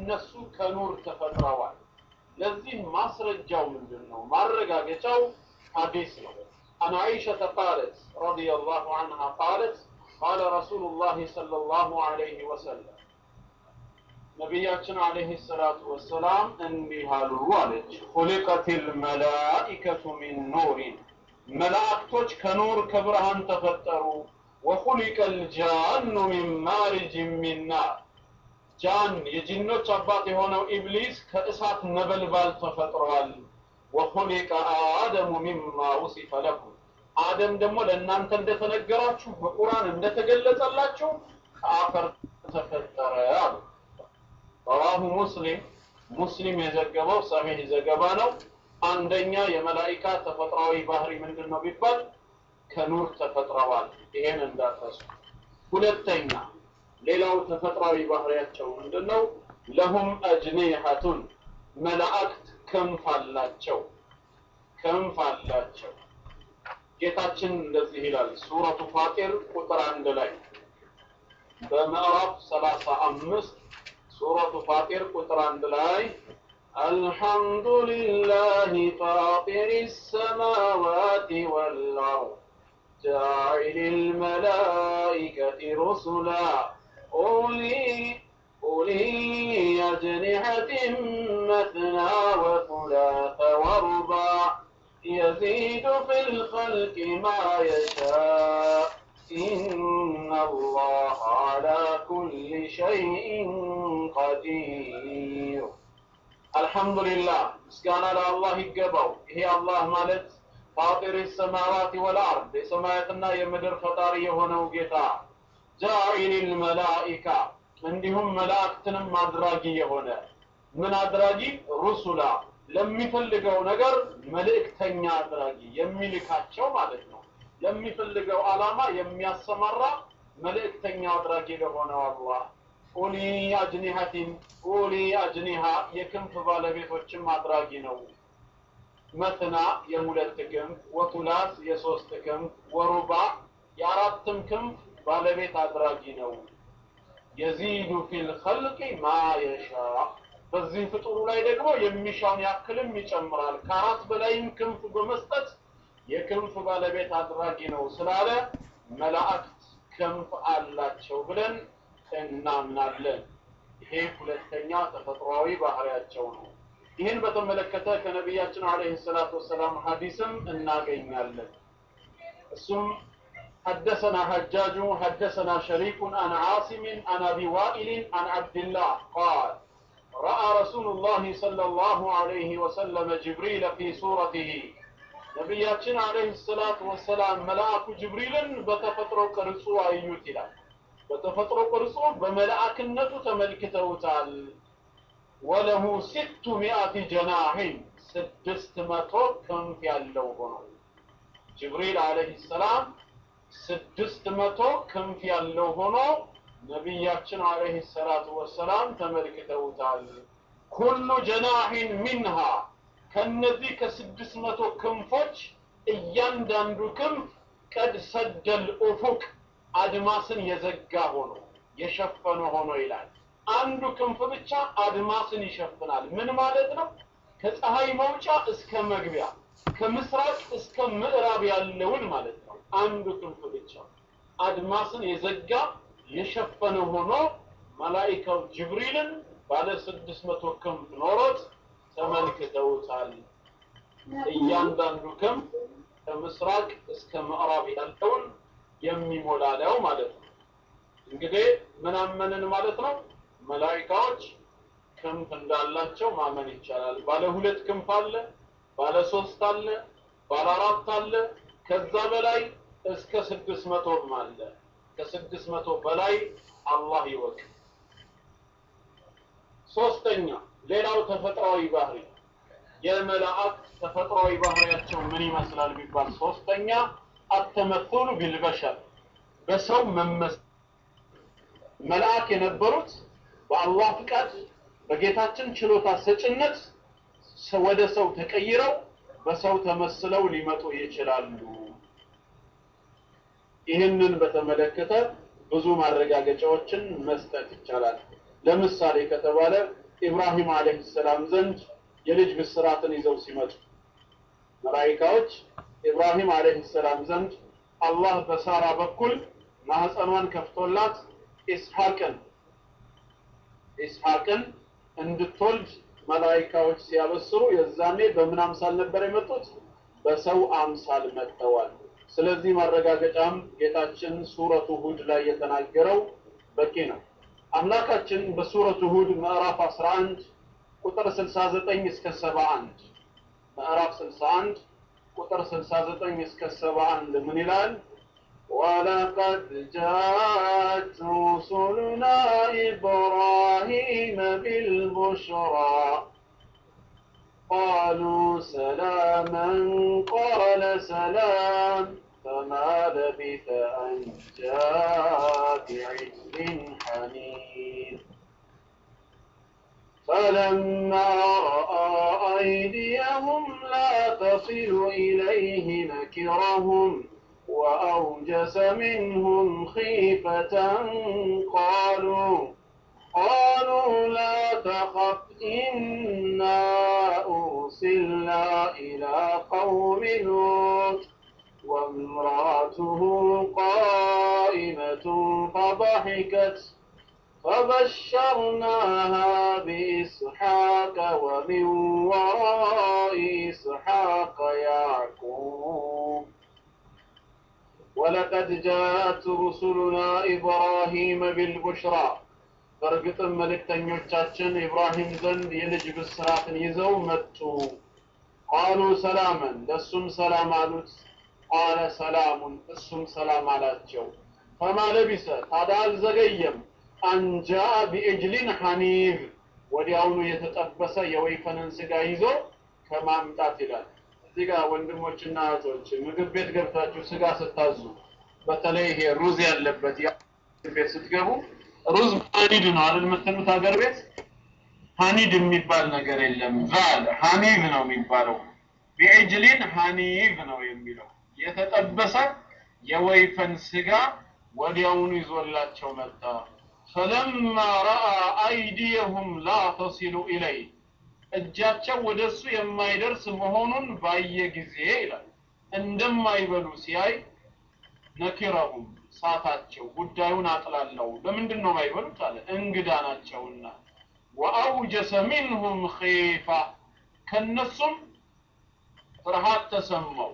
እነሱ ከኑር ተፈጥረዋል። ለዚህ ማስረጃው ምንድን ነው? ማረጋገጫው ሐዲስ ነው። عن عائشة قالت رضي الله عنها قالت قال رسول الله صلى الله عليه وسلم ነቢያችን አለይሂ ሰላቱ ወሰላም እንዲህ አሉ አለች ሁሊቀቲል መላኢከቱ ሚን ኑሪን መላእክቶች ከኑር ከብርሃን ተፈጠሩ ወኹሊቀል ጃኑ ሚን ማሪጅ ሚን ናር ጃን የጂኖች አባት የሆነው ኢብሊስ ከእሳት ነበልባል ተፈጥሯል ወኹሊቀ አደሙ ሚማ ውሲፈ ለኩም አደም ደግሞ ለእናንተ እንደተነገራችሁ በቁርአን እንደተገለጸላችሁ ከአፈር ተፈጠረ አሉ ረዋሁ ሙስሊም ሙስሊም የዘገበው ሰሒህ ዘገባ ነው አንደኛ የመላኢካ ተፈጥሯዊ ባህሪ ምንድን ነው ቢባል ከኑር ተፈጥረዋል ይሄን እንዳትረሱ ሁለተኛ ሌላው ተፈጥሯዊ ባህሪያቸው ምንድን ነው ለሁም አጅኒሐቱን መላእክት ክንፍ አላቸው ክንፍ አላቸው ጌታችን እንደዚህ ይላል ሱረቱ ፋጢር ቁጥር አንድ ላይ በምዕራፍ ሰላሳ አምስት ሱረቱ ፋጢር ቁጥር አንድ ላይ الحمد لله فاطر السماوات والأرض جاعل الملائكة رسلا أولي أولي أجنحة مثنى وثلاث ورباع يزيد في الخلق ما يشاء إن الله على كل شيء قدير الحمد لله مسكانا لله يقبو هي الله مالت فاطر السماوات والأرض سمايتنا يمدر فطاري هنا وقتا جاعل الملائكة እንዲሁም መላእክትንም አድራጊ የሆነ ምን አድራጊ ሩሱላ ለሚፈልገው ነገር መልእክተኛ አድራጊ የሚልካቸው ማለት ነው ለሚፈልገው ዓላማ የሚያሰማራ መልእክተኛ አድራጊ ለሆነው አላህ ኡሊ አጅኒሐቲን ኡሊ አጅኒሃ የክንፍ ባለቤቶችም አድራጊ ነው መትና የሁለት ክንፍ ወቱላስ የሶስት ክንፍ ወሩባ የአራትም ክንፍ ባለቤት አድራጊ ነው የዚዱ ፊል ኸልቂ ማ የሻ በዚህ ፍጡሩ ላይ ደግሞ የሚሻውን ያክልም ይጨምራል ከአራት በላይም ክንፍ በመስጠት የክንፍ ባለቤት አድራጊ ነው ስላለ መላእክት ክንፍ አላቸው ብለን እናምናለን ይሄ ሁለተኛ ተፈጥሯዊ ባህሪያቸው ነው ይህን በተመለከተ ከነቢያችን አለይሂ ሰላቱ ወሰላም ሐዲስም እናገኛለን እሱም حدثنا حجاج حدثنا شريك عن عاصم عن ابي وائل عن عبد الله قال راى رسول الله صلى الله عليه وسلم جبريل في صورته ነቢያችን አለይሂ ሰላቱ ወሰላም መልአኩ ጅብሪልን በተፈጥሮ ቅርጹ አዩት ይላል በተፈጥሮ ቅርጹ በመልአክነቱ ተመልክተውታል ወለሁ ሲቱ ሚአቲ ጀናሂን ስድስት መቶ ክንፍ ያለው ሆኖ ጅብሪል አለይሂ ሰላም ስድስት መቶ ክንፍ ያለው ሆኖ ነቢያችን አለይሂ ሰላቱ ወሰላም ተመልክተውታል ኩሉ ጀናሂን ሚንሃ ከነዚህ ከስድስት መቶ ክንፎች እያንዳንዱ ክንፍ ቀድ ሰደል ኡፉቅ አድማስን የዘጋ ሆኖ የሸፈነ ሆኖ ይላል አንዱ ክንፍ ብቻ አድማስን ይሸፍናል ምን ማለት ነው ከፀሐይ መውጫ እስከ መግቢያ ከምስራቅ እስከ ምዕራብ ያለውን ማለት ነው አንዱ ክንፍ ብቻ አድማስን የዘጋ የሸፈነ ሆኖ መላኢካው ጅብሪልን ባለ ስድስት መቶ ክንፍ ኖሮት ተመልክተውታል እያንዳንዱ ክንፍ ከምስራቅ እስከ ምዕራብ ያለውን የሚሞላ ነው ማለት ነው እንግዲህ ምን አመንን ማለት ነው መላኢካዎች ክንፍ እንዳላቸው ማመን ይቻላል ባለ ሁለት ክንፍ አለ ባለ ሶስት አለ ባለ አራት አለ ከዛ በላይ እስከ ስድስት መቶም አለ ከስድስት መቶ በላይ አላህ ይወቅ ሶስተኛ ሌላው ተፈጥሯዊ ባህሪ የመላእክት ተፈጥሯዊ ባህሪያቸው ምን ይመስላል ቢባል ሶስተኛ አተመቶኑ ቢልበሸር በሰው መመስ መልአክ የነበሩት በአላህ ፍቃድ በጌታችን ችሎታ ሰጭነት ወደ ሰው ተቀይረው በሰው ተመስለው ሊመጡ ይችላሉ ይህንን በተመለከተ ብዙ ማረጋገጫዎችን መስጠት ይቻላል ለምሳሌ ከተባለ ኢብራሂም አለይሂ ሰላም ዘንድ የልጅ ብስራትን ይዘው ሲመጡ መላኢካዎች ኢብራሂም አለይሂ ሰላም ዘንድ አላህ በሳራ በኩል ማህፀኗን ከፍቶላት ኢስሐቅን ኢስሐቅን እንድትወልድ መላኢካዎች ሲያበስሩ የዛኔ በምን አምሳል ነበር የመጡት? በሰው አምሳል መጥተዋል። ስለዚህ ማረጋገጫም ጌታችን ሱረቱ ሁድ ላይ የተናገረው በቂ ነው። አምላካችን በሱረቱ ሁድ ምዕራፍ 11 ቁጥር 69 እስከ 71 ምዕራፍ 61 ቁጥር 69 እስከ 71 ምን ይላል? ولقد جاءت رسلنا إبراهيم بالبشرى قالوا سلاما قال سلام فما لبث أن جاء بعجل حنيف فلما رأى أيديهم لا تصل إليه نكرهم وأوجس منهم خيفة قالوا قالوا لا تخف إنا أرسلنا إلى قوم لوط وامرأته قائمة فضحكت فبشرناها بإسحاق ومن وراء إسحاق يعقوب ولقد جاءت رسلنا إبراهيم بالبشرى በእርግጥም መልእክተኞቻችን ኢብራሂም ዘንድ የልጅ ብስራትን ይዘው መጡ። ቃሉ ሰላመን ለእሱም ሰላም አሉት። ቃለ ሰላሙን እሱም ሰላም አላቸው። ፈማ ለቢሰ ታዲያ አልዘገየም። አንጃ ቢእጅሊን ሐኒብ ወዲያውኑ የተጠበሰ የወይፈንን ስጋ ይዞ ከማምጣት ይላል። እዚህ ጋር ወንድሞችና እህቶች ምግብ ቤት ገብታችሁ ስጋ ስታዙ በተለይ ይሄ ሩዝ ያለበት ቤት ስትገቡ ሩዝ ሀኒድ ነው አይደል የምትሉት ሀገር ቤት ሀኒድ የሚባል ነገር የለም ዛል ሀኒብ ነው የሚባለው ቢዕጅሊን ሀኒብ ነው የሚለው የተጠበሰ የወይፈን ስጋ ወዲያውኑ ይዞላቸው መጣ ፈለማ ረአ አይዲየሁም ላ ተሲሉ ኢለይ እጃቸው ወደ እሱ የማይደርስ መሆኑን ባየ ጊዜ ይላል እንደማይበሉ ሲያይ ነኪረሁም ሳታቸው ጉዳዩን አጥላለው ለምንድን ነው ማይበሉት አለ እንግዳ ናቸውና ወአውጀሰ ሚንሁም ኺፋ ከነሱም ፍርሃት ተሰማው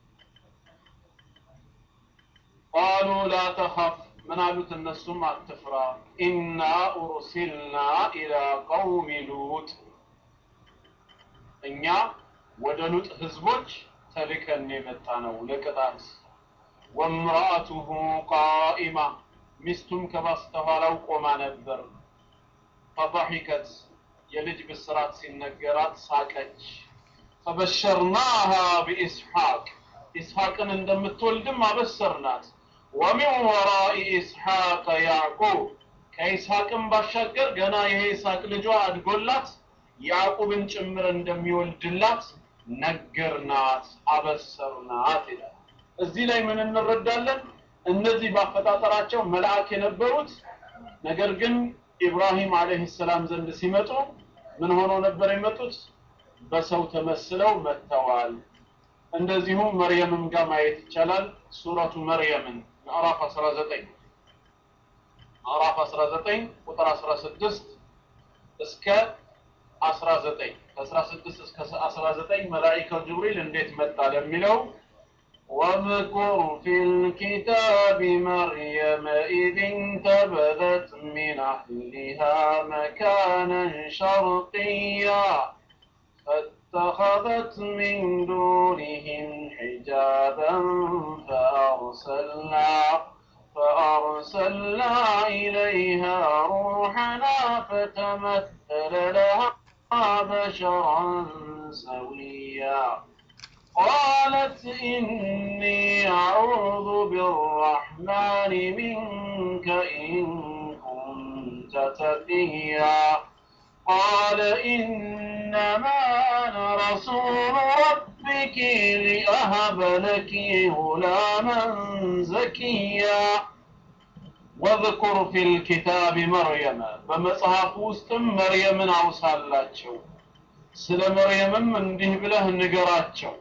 ቃሉ ላ ተኸፍ ምን አሉት እነሱም አትፍራ ኢና ኡርሲልና ኢላ ቀውሚ ሉጥ እኛ ወደ ሉጥ ህዝቦች ተልከን የመጣ ነው ለቅጣት ወምራአቱሁ ቃኢማ ሚስቱም ከበስተኋላው ቆማ ነበር ፈضحከት የልጅ ብስራት ሲነገራት ሳቀች ፈበሸርናሃ ቢኢስሐቅ ኢስሐቅን እንደምትወልድም አበሰርናት ወሚን ወራኢ ኢስሐቅ ያዕቁብ ከኢስሐቅም ባሻገር ገና የኢስሐቅ ልጇ አድጎላት ያዕቁብን ጭምር እንደሚወልድላት ነገርናት አበሰርናት ይላል እዚህ ላይ ምን እንረዳለን እነዚህ ባፈጣጠራቸው መልአክ የነበሩት ነገር ግን ኢብራሂም አለይሂ ሰላም ዘንድ ሲመጡ ምን ሆነው ነበር የመጡት በሰው ተመስለው መጥተዋል እንደዚሁም መርየምም ጋር ማየት ይቻላል ሱረቱ መርየምን ምዕራፍ 19 ምዕራፍ 19 ቁጥር 16 እስከ 19 ከ16 እስከ 19 መላኢካው ጅብሪል እንዴት መጣ ለሚለው واذكر في الكتاب مريم إذ انتبذت من أهلها مكانا شرقيا فاتخذت من دونهم حجابا فأرسلنا فأرسلنا إليها روحنا فتمثل لها بشرا سويا قالت إني أعوذ بالرحمن منك إن كنت تقيا قال إنما أنا رسول ربك لأهب لك غلاما زكيا ወዝኩር ፊል ኪታቢ መርየመ በመጽሐፍ ውስጥም መርየምን አውሳላቸው ስለ መርየምም እንዲህ ብለህ ንገራቸው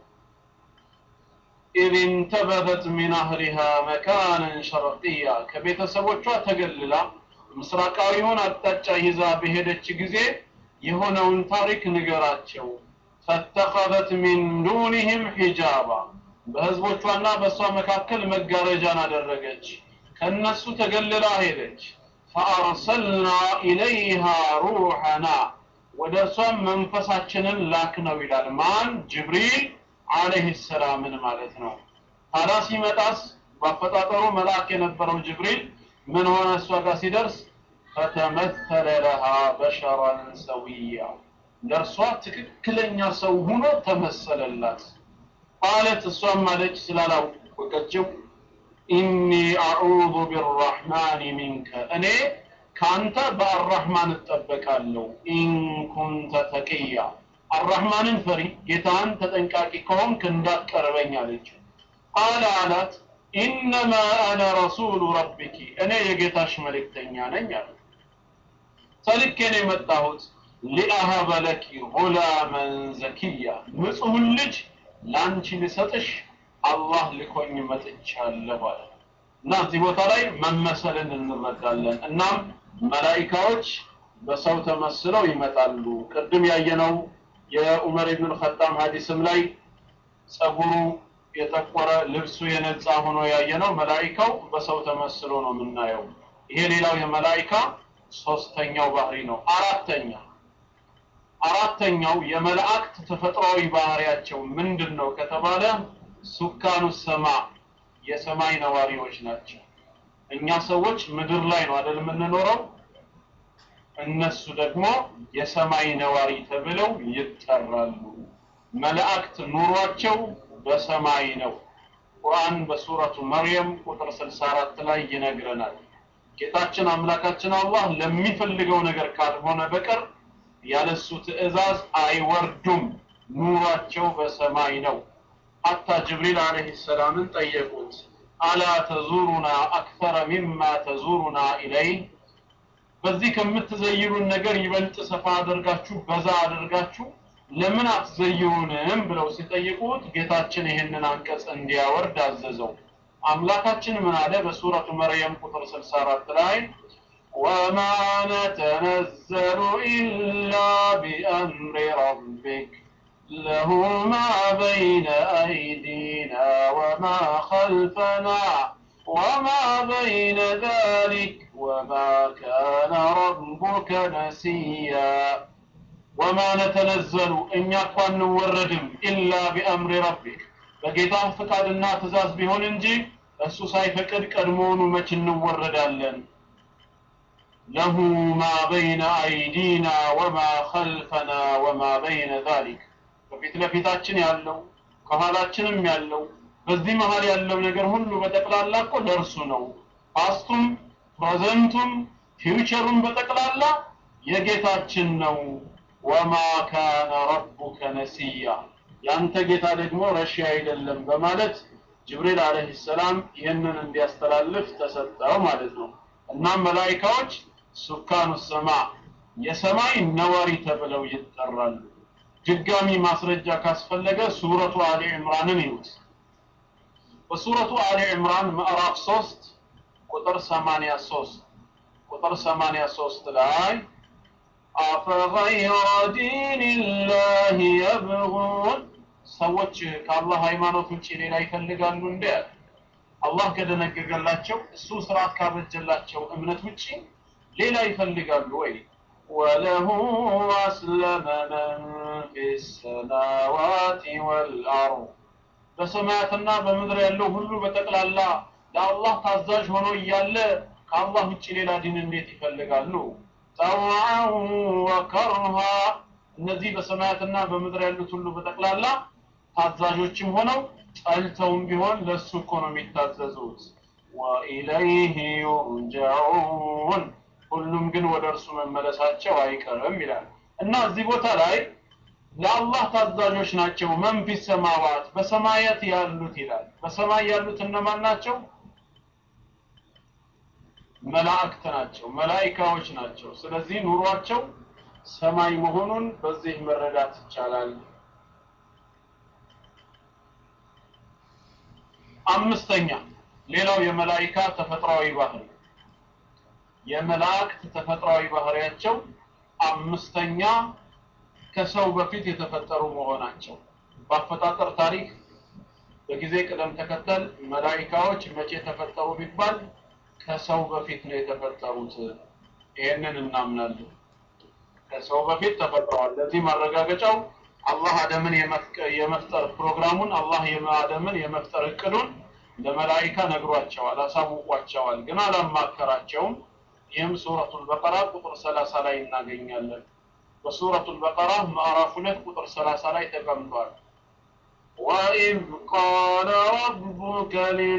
ኢዝ እንተበተት ሚን አህሊሃ መካንን ሸርቅያ ከቤተሰቦቿ ተገልላ ምስራቃዊውን አቅጣጫ ይዛ በሄደች ጊዜ የሆነውን ታሪክ ንገራቸው ፈተኸዘት ሚን ዱኒህም ሒጃባ በህዝቦቿና በእሷ መካከል መጋረጃን አደረገች ከነሱ ተገልላ ሄደች ፈአርሰልና ኢለይሃ ሩሐና ወደ እርሷም መንፈሳችንን ላክ ነው ይላል ማን ጅብሪል አለይሂ ሰላምን ማለት ነው ታዲያ ሲመጣስ በአፈጣጠሩ መልአክ የነበረው ጅብሪል ምን ሆነ እሷ ጋር ሲደርስ ፈተመተለ ለሃ በሸራን ሰዊያ ለእርሷ ትክክለኛ ሰው ሆኖ ተመሰለላት ቃለት እሷም አለች ስላላወቀችው ኢኒ አዑዙ ቢራሕማን ሚንከ እኔ ከአንተ በአራህማን እጠበቃለሁ ኢንኩንተ ተቅያ አራህማንን ፈሪ ጌታን ተጠንቃቂ ከሆንክ እንዳትቀርበኝ አለችው ቃለ አላት ኢነማ አነ ረሱሉ ረቢኪ እኔ የጌታሽ መልእክተኛ ነኝ አለ ተልኬ ነው የመጣሁት ሊአሀበ ለኪ ጉላመን ዘኪያ ንጹሕን ልጅ ለአንቺ ልሰጥሽ አላህ ልኮኝ መጥቻለሁ አለ እና እዚህ ቦታ ላይ መመሰልን እንረዳለን እናም መላኢካዎች በሰው ተመስለው ይመጣሉ ቅድም ያየነው የዑመር ኢብኑል ኸጣም ሐዲስም ላይ ጸጉሩ የጠቆረ ልብሱ የነጻ ሆኖ ያየነው መላኢካው በሰው ተመስሎ ነው የምናየው ይሄ ሌላው የመላኢካ ሶስተኛው ባህሪ ነው አራተኛ አራተኛው የመላእክት ተፈጥሯዊ ባህሪያቸው ምንድን ነው ከተባለ ሱካኑ ሰማ የሰማይ ነዋሪዎች ናቸው እኛ ሰዎች ምድር ላይ ነው አይደል የምንኖረው እነሱ ደግሞ የሰማይ ነዋሪ ተብለው ይጠራሉ መላእክት ኑሯቸው በሰማይ ነው ቁርአን በሱረቱ መርየም ቁጥር 64 ላይ ይነግረናል ጌታችን አምላካችን አላህ ለሚፈልገው ነገር ካልሆነ በቀር ያለሱ ትእዛዝ አይወርዱም ኑሯቸው በሰማይ ነው ሐታ ጅብሪል አለይሂ ሰላምን ጠየቁት አላ ተዙሩና አክተረ ሚማ ተዙሩና ኢለይህ በዚህ ከምትዘይሩን ነገር ይበልጥ ሰፋ አድርጋችሁ በዛ አድርጋችሁ ለምን አትዘይሩንም ብለው ሲጠይቁት ጌታችን ይህንን አንቀጽ እንዲያወርድ አዘዘው አምላካችን ምን አለ በሱረቱ መርየም ቁጥር 64 ላይ وما نتنزل إلا بأمر ربك له ما بين أيدينا وما خلفنا وما بين ذلك وما كان ربك نسيا وما نتنزل إن يقوى نوردم إلا بأمر ربك በጌታ ፍቃድና ትእዛዝ ቢሆን እንጂ እሱ ሳይፈቅድ ቀድሞውኑ መች እንወረዳለን ለሁ ማ በይነ አይዲና ወማ ኸልፈና ወማ በይነ ዛሊክ በፊት ለፊታችን ያለው ከኋላችንም ያለው በዚህ መሀል ያለው ነገር ሁሉ በጠቅላላ እኮ ለእርሱ ነው ፓስቱም ፕሬዘንቱም ፊውቸሩም በጠቅላላ የጌታችን ነው ወማ ካነ ረቡከ ነሲያ ያንተ ጌታ ደግሞ ረሺ አይደለም በማለት ጅብሪል አለይሂ ሰላም ይህንን እንዲያስተላልፍ ተሰጠው ማለት ነው እናም መላኢካዎች ሱካኑ ሰማ የሰማይ ነዋሪ ተብለው ይጠራሉ ድጋሚ ማስረጃ ካስፈለገ ሱረቱ አሊ ዕምራንን ይዩት በሱረቱ አሊ ዕምራን ምዕራፍ 3 ቁጥር 83 ቁጥር 83 ላይ አፈገይረ ዲን ላህ የብጉን ሰዎች ከአላህ ሃይማኖት ውጭ ሌላ ይፈልጋሉ እንደ አላህ ከደነገገላቸው እሱ ስርዓት ካበጀላቸው እምነት ውጭ ሌላ ይፈልጋሉ ወይ ወለሁ አስለመ መን ፊ ሰማዋት ወልአርድ በሰማያትና በምድር ያለው ሁሉ በጠቅላላ ለአላህ ታዛዥ ሆኖ እያለ ከአላህ ውጭ ሌላ ዲን እንዴት ይፈልጋሉ ጠውዐን ወከርሃ እነዚህ በሰማያትና በምድር ያሉት ሁሉ በጠቅላላ ታዛዦችም ሆነው ጠልተውም ቢሆን ለሱ እኮ ነው የሚታዘዙት ወኢለይህ ዩርጀዑን ሁሉም ግን ወደ እርሱ መመለሳቸው አይቀርም ይላል እና እዚህ ቦታ ላይ ለአላህ ታዛዦች ናቸው መንፊ ሰማዋት በሰማያት ያሉት ይላል በሰማይ ያሉት እነማን ናቸው መላእክት ናቸው፣ መላኢካዎች ናቸው። ስለዚህ ኑሯቸው ሰማይ መሆኑን በዚህ መረዳት ይቻላል። አምስተኛ ሌላው የመላኢካ ተፈጥሯዊ ባህሪ የመላእክት ተፈጥሯዊ ባህሪያቸው አምስተኛ ከሰው በፊት የተፈጠሩ መሆናቸው በአፈጣጠር ታሪክ በጊዜ ቅደም ተከተል መላኢካዎች መቼ ተፈጠሩ ቢባል ከሰው በፊት ነው የተፈጠሩት። ይሄንን እናምናለን። ከሰው በፊት ተፈጥረዋል። ለዚህ ማረጋገጫው አላህ አደምን የመፍጠር ፕሮግራሙን አላህ አደምን የመፍጠር እቅዱን ለመላኢካ ነግሯቸዋል፣ አሳውቋቸዋል። ግን አላማከራቸውም። ይህም ሱረቱል በቀራ ቁጥር 30 ላይ እናገኛለን። በሱረቱል በቀራ ምዕራፍ 2 ቁጥር 30 ላይ ተቀምጧል። وإذ قال ربك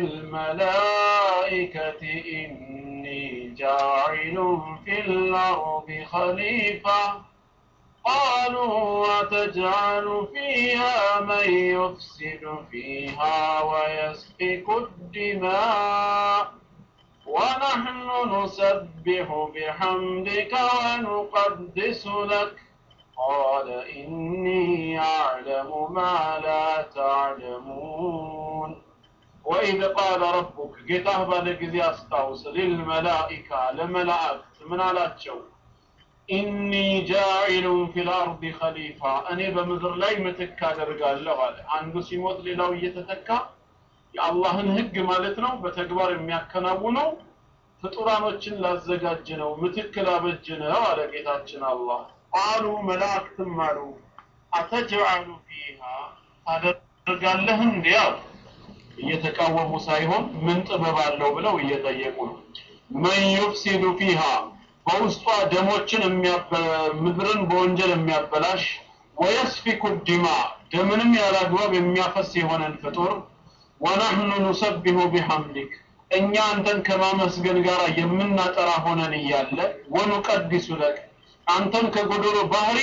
للملائكة إني جاعل في الأرض خليفة قالوا وتجعل فيها من يفسد فيها ويسفك الدماء ونحن نسبح بحمدك ونقدس لك قال إني أعلم ما لا تعلمون وإذ قال ربك ጌታህ ባለ ጊዜ አስታውስ ሊልመላኢካ ለመላእክት ምን አላቸው ኢኒ ጃኢሉን ፊል አርዲ ኸሊፋ እኔ በምድር ላይ ምትክ አደርጋለሁ አለ አንዱ ሲሞት ሌላው እየተተካ የአላህን ህግ ማለት ነው በተግባር የሚያከናውነው ፍጡራኖችን ላዘጋጅ ነው ምትክ ላበጅ ነው አለ ጌታችን አላህ ቃሉ መላእክትም አሉ አተጅዓሉ ፊሃ ታደርጋለህ እንዲ አሉ እየተቃወሙ ሳይሆን ምን ጥበብ አለው ብለው እየጠየቁ ነው መን ዩፍሲዱ ፊሃ በውስጧ ደሞችን ምድርን በወንጀል የሚያበላሽ ወየስፊኩ ዲማ ደምንም ያላግባብ የሚያፈስ የሆነን ፍጡር ወነህኑ ኑሰቢሁ ቢሐምዲክ እኛ አንተን ከማመስገን ጋር የምናጠራ ሆነን እያለ ወኑቀዲሱ ለክ አንተን ከጎደሎ ባህሪ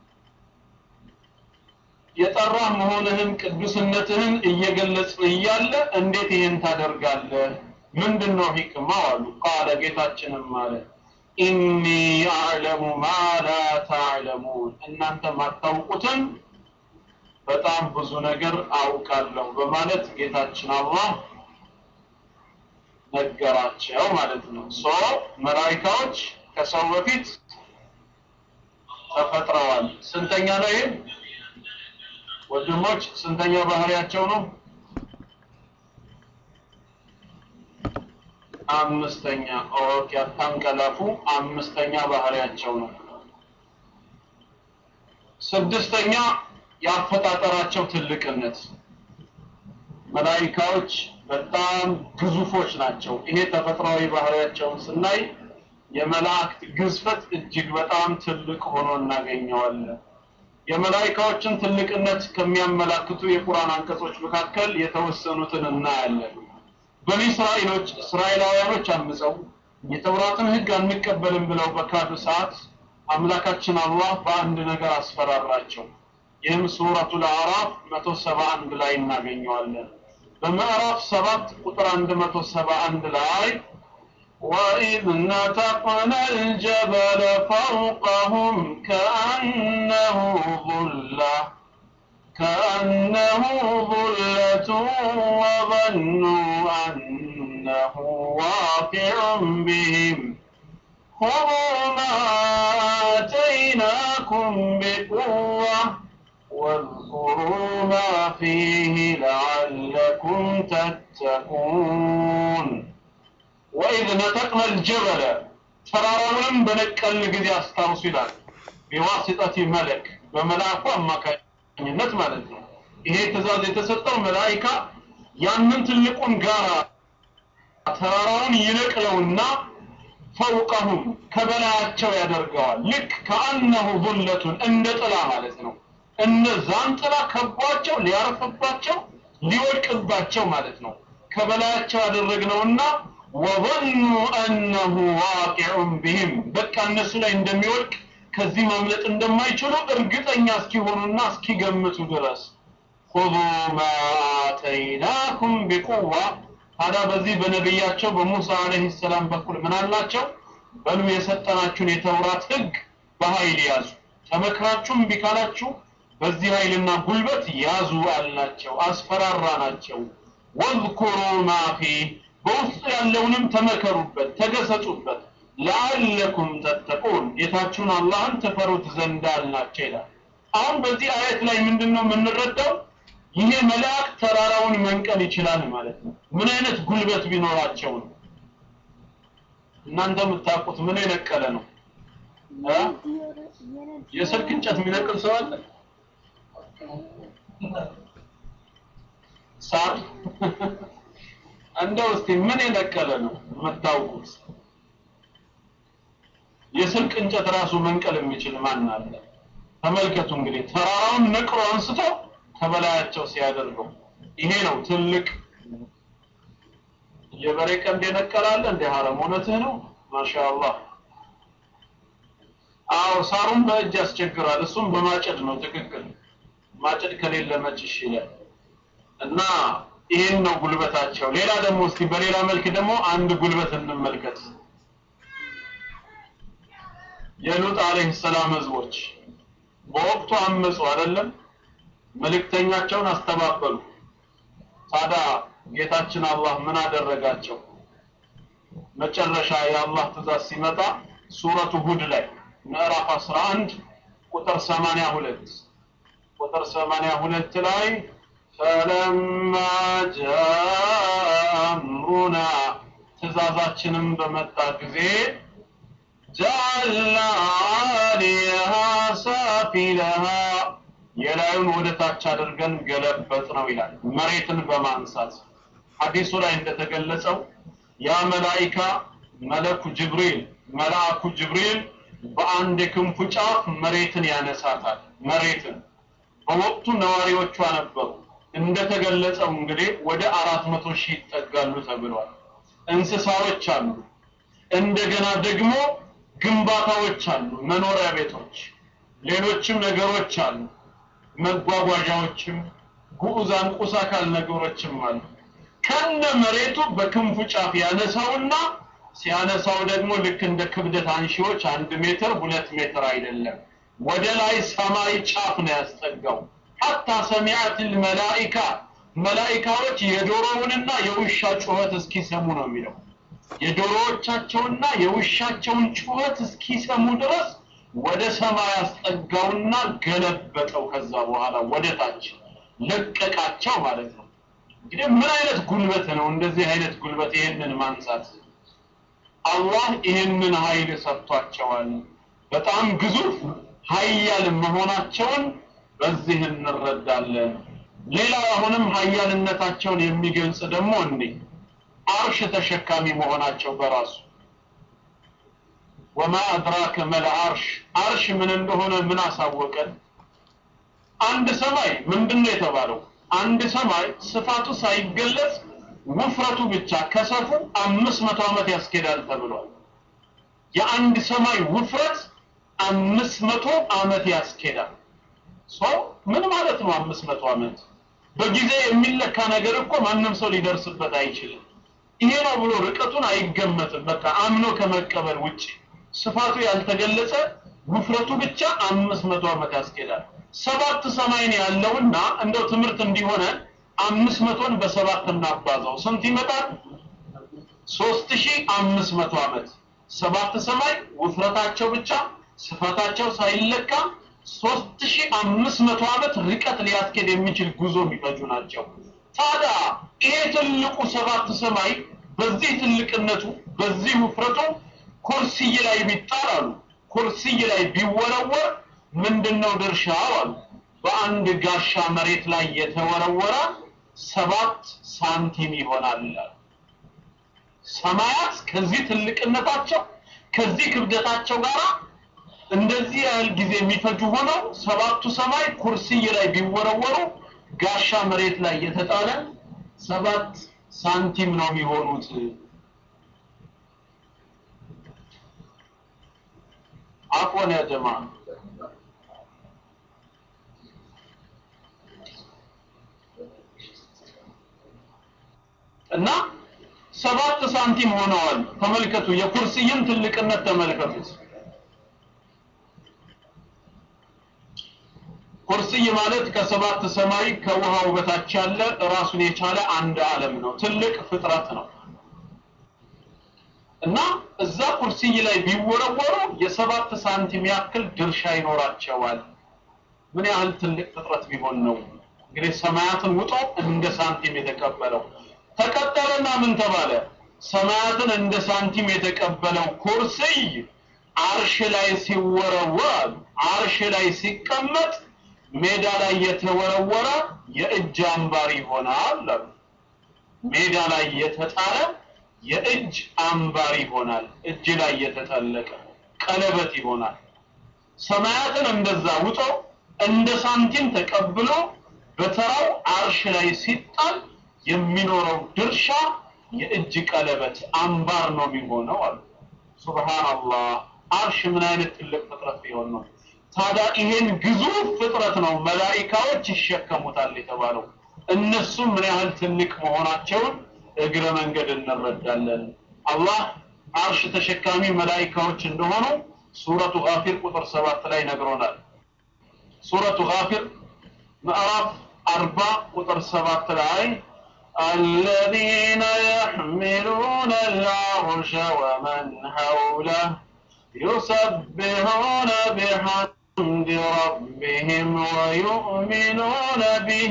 የጠራህ መሆንህን ቅዱስነትህን እየገለጽ እያለ እንዴት ይህን ታደርጋለህ? ምንድን ነው ሂክማው አሉ። ቃለ ጌታችንም አለ ኢኒ አዕለሙ ማ ላ ተዕለሙን እናንተ ማታውቁትን በጣም ብዙ ነገር አውቃለሁ በማለት ጌታችን አላህ ነገራቸው ማለት ነው። ሶ መላኢካዎች ከሰው በፊት ተፈጥረዋል። ስንተኛ ነው ይሄ? ወንድሞች ስንተኛ ባህሪያቸው ነው? አምስተኛ። ኦኬ፣ አታንቀላፉ። አምስተኛ ባህሪያቸው ነው። ስድስተኛ የአፈጣጠራቸው ትልቅነት። መላኢካዎች በጣም ግዙፎች ናቸው። ይሄ ተፈጥሯዊ ባህሪያቸውን ስናይ የመላእክት ግዝፈት እጅግ በጣም ትልቅ ሆኖ እናገኘዋለን። የመላኢካዎችን ትልቅነት ከሚያመላክቱ የቁርአን አንቀጾች መካከል የተወሰኑትን እናያለን። በኒ እስራኤሎች እስራኤላውያኖች አምፀው የተውራትን ሕግ አንቀበልም ብለው በካዱ ሰዓት አምላካችን አላህ በአንድ ነገር አስፈራራቸው። ይህም ሱረቱል አዕራፍ 171 ላይ እናገኘዋለን። በምዕራፍ 7 ቁጥር 171 ላይ وإذ نتقنا الجبل فوقهم كأنه ظلة كأنه ظلة وظنوا أنه واقع بهم خذوا ما آتيناكم بقوة واذكروا ما فيه لعلكم تتقون ወኢዝ ነጠቅነ ልጀበለ ተራራውንም በነቀልን ጊዜ አስታውሱ ይላል። ቢዋሲጠቲ መለክ በመልአኩ አማካኝነት ማለት ነው። ይሄ ትእዛዝ የተሰጠው መላኢካ ያንን ትልቁን ጋራ ተራራውን ይነቅለውና ፈውቀሁም ከበላያቸው ያደርገዋል። ልክ ከአነሁ ዙለቱን እንደ ጥላ ማለት ነው። እነዛን ጥላ ከቧቸው ሊያርፍባቸው ሊወድቅባቸው ማለት ነው። ከበላያቸው ያደረግነውና ወظኑ አነሁ ዋቂዑን ቢህም በቃ እነሱ ላይ እንደሚወድቅ ከዚህ ማምለጥ እንደማይችሉ እርግጠኛ እስኪሆኑና እስኪገምቱ ድረስ ሁዙ ማ አተይናኩም ቢቁዋ ታዲያ በዚህ በነቢያቸው በሙሳ አለይሂ ሰላም በኩል ምን አላቸው? በሉ የሰጠናችሁን የተውራት ህግ በኃይል ያዙ፣ ተመክራችሁም እምቢ ካላችሁ በዚህ ኃይልና ጉልበት ያዙ አልናቸው፣ አስፈራራ ናቸው። ወዝኩሩ ማፊ በውስጡ ያለውንም ተመከሩበት፣ ተገሰጹበት፣ ለአለኩም ተተቁን ጌታችሁን አላህን ትፈሩት ዘንድ አልናቸው ይላል። አሁን በዚህ አየት ላይ ምንድን ነው የምንረዳው? ይሄ መልአክ ተራራውን መንቀል ይችላል ማለት ነው። ምን አይነት ጉልበት ቢኖራቸው ነው? እናንተ የምታውቁት ምን የነቀለ ነው? እ? የስልክ እንጨት የሚነቅል ሰው አለ? ሳር እንደው እስቲ ምን የነቀለ ነው የምታውቁት? የስልክ እንጨት ራሱ መንቀል የሚችል ማን አለ? ተመልከቱ እንግዲህ ተራራውን ነቅሎ አንስቶ ከበላያቸው ሲያደርገው ይሄ ነው ትልቅ የበሬ ቀንድ የነቀላለ እንደ ሐረም እውነትህ ነው ማሻአላህ አዎ ሳሩን በእጅ ያስቸግራል እሱም በማጨድ ነው ትክክል ማጨድ ከሌለ መጭሽ ይላል እና ይሄን ነው ጉልበታቸው ሌላ ደግሞ እስቲ በሌላ መልክ ደግሞ አንድ ጉልበት እንመልከት የሉጥ አለይሂ ሰላም ህዝቦች በወቅቱ አመፁ አይደለም መልእክተኛቸውን አስተባበሉ ታዲያ ጌታችን አላህ ምን አደረጋቸው መጨረሻ የአላህ ትእዛዝ ሲመጣ ሱረቱ ሁድ ላይ ምዕራፍ 11 ቁጥር 82 ቁጥር 82 ላይ ፈለማ ጃአምሩና ትእዛዛችንም በመጣ ጊዜ ጀዐልና ዓሊየሃ ሳፊለሃ የላዩን ወደ ታች አድርገን ገለበጥ ነው ይላል መሬትን በማንሳት ሐዲሱ ላይ እንደተገለጸው ያ መላኢካ መለኩ ጅብሪል መልአኩ ጅብሪል በአንድ የክንፉ ጫፍ መሬትን ያነሳታል መሬትን በወቅቱ ነዋሪዎቿ ነበሩ እንደተገለጸው እንግዲህ ወደ አራት መቶ ሺህ ይጠጋሉ ተብሏል እንስሳዎች አሉ እንደገና ደግሞ ግንባታዎች አሉ መኖሪያ ቤቶች ሌሎችም ነገሮች አሉ መጓጓዣዎችም ጉዑዛን ቁስ አካል ነገሮችም አሉ ከነ መሬቱ በክንፉ ጫፍ ያነሳውና ሲያነሳው ደግሞ ልክ እንደ ክብደት አንሺዎች አንድ ሜትር ሁለት ሜትር አይደለም ወደ ላይ ሰማይ ጫፍ ነው ያስጠጋው ሐታ ሰሚዓት መላኢካ መላኢካዎች የዶሮውንና የውሻ ጩኸት እስኪሰሙ ነው የሚለው የዶሮዎቻቸውና የውሻቸውን ጩኸት እስኪሰሙ ድረስ ወደ ሰማይ አስጠጋውና ገለበጠው ከዛ በኋላ ወደ ታች ለቀቃቸው ማለት ነው እንግዲህ ምን አይነት ጉልበት ነው እንደዚህ አይነት ጉልበት ይህንን ማንሳት አላህ ይህንን ኃይል ሰጥቷቸዋል በጣም ግዙፍ ሀያል መሆናቸውን በዚህ እንረዳለን ሌላ አሁንም ሀያልነታቸውን የሚገልጽ ደግሞ እንዲህ አርሽ ተሸካሚ መሆናቸው በራሱ ወማ አድራከ መል አርሽ አርሽ ምን እንደሆነ ምን አሳወቀን አንድ ሰማይ ምንድነው የተባለው አንድ ሰማይ ስፋቱ ሳይገለጽ ውፍረቱ ብቻ ከሰፉ አምስት መቶ ዓመት ያስኬዳል ተብሏል የአንድ ሰማይ ውፍረት አምስት መቶ ዓመት ያስኬዳል ሰው ምን ማለት ነው አምስት መቶ ዓመት በጊዜ የሚለካ ነገር እኮ ማንም ሰው ሊደርስበት አይችልም ይሄ ነው ብሎ ርቀቱን አይገመትም በቃ አምኖ ከመቀበል ውጭ ስፋቱ ያልተገለጸ ውፍረቱ ብቻ አምስት መቶ ዓመት ያስኬዳል ሰባት ሰማይን ያለውና እንደው ትምህርት እንዲሆነ አምስት መቶን በሰባት እናባዛው ስንት ይመጣል ሶስት ሺህ አምስት መቶ ዓመት ሰባት ሰማይ ውፍረታቸው ብቻ ስፋታቸው ሳይለካ ሶስት ሺህ አምስት መቶ ዓመት ርቀት ሊያስኬድ የሚችል ጉዞ የሚፈጁ ናቸው ታዲያ ይሄ ትልቁ ሰባት ሰማይ በዚህ ትልቅነቱ በዚህ ውፍረቱ ኩርሲይ ላይ ቢጣል አሉ ኩርሲይ ላይ ቢወረወር ምንድነው ድርሻው አሉ በአንድ ጋሻ መሬት ላይ የተወረወረ ሰባት ሳንቲም ይሆናል ይላል ሰማያት ከዚህ ትልቅነታቸው ከዚህ ክብደታቸው ጋር እንደዚህ ያህል ጊዜ የሚፈጁ ሆነው ሰባቱ ሰማይ ኩርሲይ ላይ ቢወረወሩ ጋሻ መሬት ላይ የተጣለ ሰባት ሳንቲም ነው የሚሆኑት አፎን ያ ጀማ እና ሰባት ሳንቲም ሆነዋል። ተመልከቱ፣ የኩርስይን ትልቅነት ተመልከቱት። ኩርስይ ማለት ከሰባት ሰማይ ከውሃው በታች ያለ ራሱን የቻለ አንድ ዓለም ነው። ትልቅ ፍጥረት ነው እና እዛ ኩርስይ ላይ ቢወረወሩ የሰባት ሳንቲም ያክል ድርሻ ይኖራቸዋል። ምን ያህል ትልቅ ፍጥረት ቢሆን ነው እንግዲህ ሰማያትን ውጦ እንደ ሳንቲም የተቀበለው። ተቀጠለና ምን ተባለ? ሰማያትን እንደ ሳንቲም የተቀበለው ኩርስይ አርሽ ላይ ሲወረወር አርሽ ላይ ሲቀመጥ ሜዳ ላይ የተወረወረ የእጅ አምባር ይሆናል አሉ። ሜዳ ላይ የተጣለ የእጅ አምባር ይሆናል። እጅ ላይ የተጠለቀ ቀለበት ይሆናል። ሰማያትን እንደዛ ውጦ እንደ ሳንቲም ተቀብሎ በተራው አርሽ ላይ ሲጣል የሚኖረው ድርሻ የእጅ ቀለበት አምባር ነው የሚሆነው አሉ። ሱብሃንአላህ አርሽ ምን አይነት ትልቅ ፍጥረት ቢሆን ነው? ታዲያ ይሄን ግዙፍ ፍጥረት ነው መላኢካዎች ይሸከሙታል የተባለው። እነሱም ምን ያህል ትልቅ መሆናቸውን እግረ መንገድ እንረዳለን። አላህ አርሽ ተሸካሚ መላኢካዎች እንደሆኑ ሱረቱ ጋፊር ቁጥር ሰባት ላይ ነግሮናል። ሱረቱ ጋፊር ምዕራፍ አርባ ቁጥር ሰባት ላይ الذين يحملون العرش ومن حوله يسبحون بحمد ربهم ويؤمنون به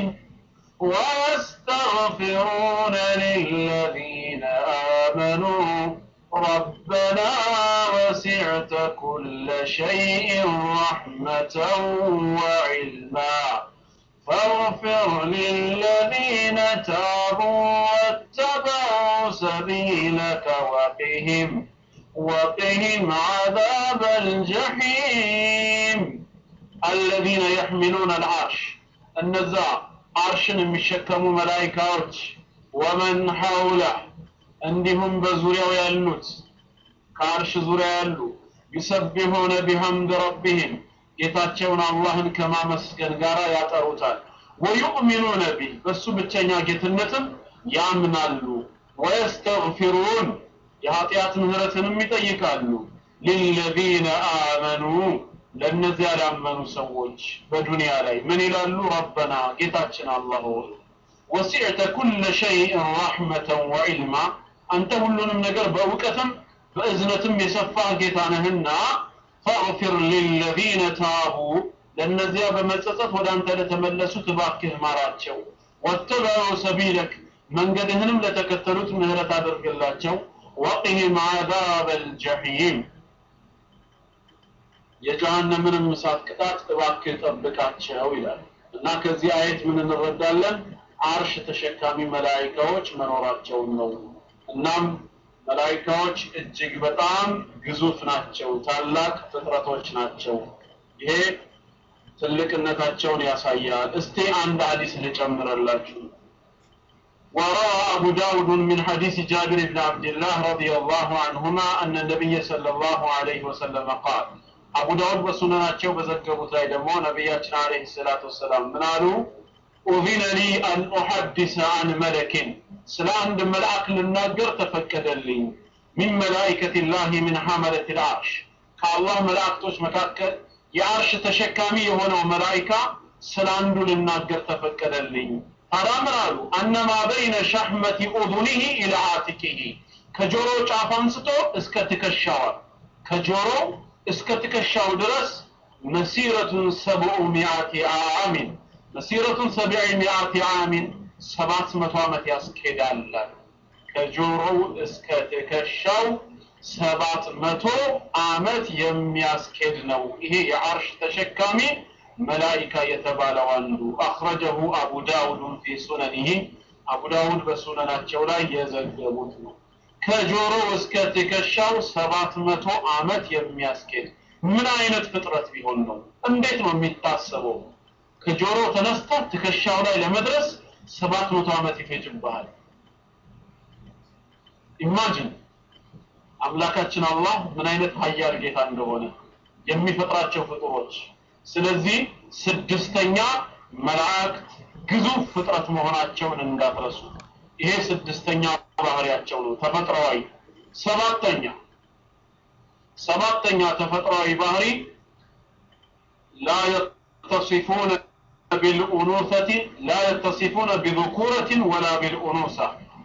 ويستغفرون للذين آمنوا ربنا وسعت كل شيء رحمة وعلما فاغفر للذين تابوا واتبعوا سبيلك وقهم وقهم عذاب الجحيم الذين يحملون العرش النزاع عرشን የሚሸከሙ መላይካዎች ወመን ሐውለ እንዲሁም በዙሪያው ያሉት ከአርሽ ዙሪያ ያሉ ይሰቢሑነ ቢሐምድ ረቢህም ጌታቸውን አላህን ከማመስገን ጋር ያጠሩታል። ወዩእሚኑነ ቢህ በሱ ብቸኛ ጌትነትም ያምናሉ። ወየስተግፊሩን የኃጢአት ምህረትንም ይጠይቃሉ። ሊለዚነ አመኑ ለእነዚያ ላመኑ ሰዎች በዱንያ ላይ ምን ይላሉ? ረበና ጌታችን አላህ ሆይ ወሲዕተ ኩለ ሸይእን ረሕመተን ወዒልማ አንተ ሁሉንም ነገር በእውቀትም በእዝነትም የሰፋህ ጌታ ነህና ፈግፊር ሊለዚነ ታቡ ለእነዚያ በመጸጸት ወደ አንተ ለተመለሱት እባክህ ማራቸው። ወተበዑ ሰቢለክ መንገድህንም ለተከተሉት ምህረት አድርግላቸው። ወቅህም ዓዛበ ልጀሒም የጀሃነምንም እሳት ቅጣት እባክህ ጠብቃቸው ይላል እና ከዚህ አየት ምን እንረዳለን? አርሽ ተሸካሚ መላኢካዎች መኖራቸውን ነው። እናም መላኢካዎች እጅግ በጣም ግዙፍ ናቸው፣ ታላቅ ፍጥረቶች ናቸው። ይሄ ትልቅነታቸውን ያሳያል። እስቲ አንድ ሐዲስ ልጨምርላችሁ። وروى أبو داود من حديث جابر بن عبد الله رضي الله عنهما أن النبي صلى الله عليه وسلم قال أبو داود بسنناتቸው በዘገቡት ላይ ደግሞ ነቢያችን عليه الصلاة والسلام ምን አሉ? أذن لي أن أحدث عن ملك ስለ አንድ መልአክ ልናገር ተፈቀደልኝ ሚን መላኢከት ላህ ሚን ሐመለት ልአርሽ ከአላህ መላእክቶች መካከል የአርሽ ተሸካሚ የሆነው መላኢካ ስለ አንዱ ልናገር ተፈቀደልኝ ታዲያ ምን አሉ አነማ በይነ ሸሕመቲ ኡዙኒህ ኢላ አቲቂህ ከጆሮ ጫፍ አንስቶ እስከ ትከሻዋል ከጆሮ እስከ ትከሻው ድረስ መሲረቱን ሰብዑ ሚአቲ አሚን መሲረቱን ሰብዒ ሚአቲ አሚን ሰባት መቶ ዓመት ያስኬዳል ከጆሮው እስከ ትከሻው ሰባት መቶ ዓመት የሚያስኬድ ነው። ይሄ የአርሽ ተሸካሚ መላኢካ የተባለው አንዱ አኽረጀሁ አቡ ዳውድን ፊ ሱነኒህ አቡ ዳውድ በሱነናቸው ላይ የዘገቡት ነው። ከጆሮ እስከ ትከሻው ሰባት መቶ ዓመት የሚያስኬድ ምን አይነት ፍጥረት ቢሆን ነው? እንዴት ነው የሚታሰበው? ከጆሮ ተነስተህ ትከሻው ላይ ለመድረስ ሰባት መቶ ዓመት ይፈጅብሃል። ኢማጂን አምላካችን አላህ ምን አይነት ሀያል ጌታ እንደሆነ የሚፈጥራቸው ፍጡሮች። ስለዚህ ስድስተኛ መላእክት ግዙፍ ፍጥረት መሆናቸውን እንዳትረሱ። ይሄ ስድስተኛ ባህሪያቸው ነው ተፈጥሯዊ ሰባተኛ ሰባተኛ ተፈጥሯዊ ባህሪ ላ የተሲፉነ ቢልኡኑሰቲ ላ የተሲፉነ ቢذኩረትን ወላ ቢልኡኑሳ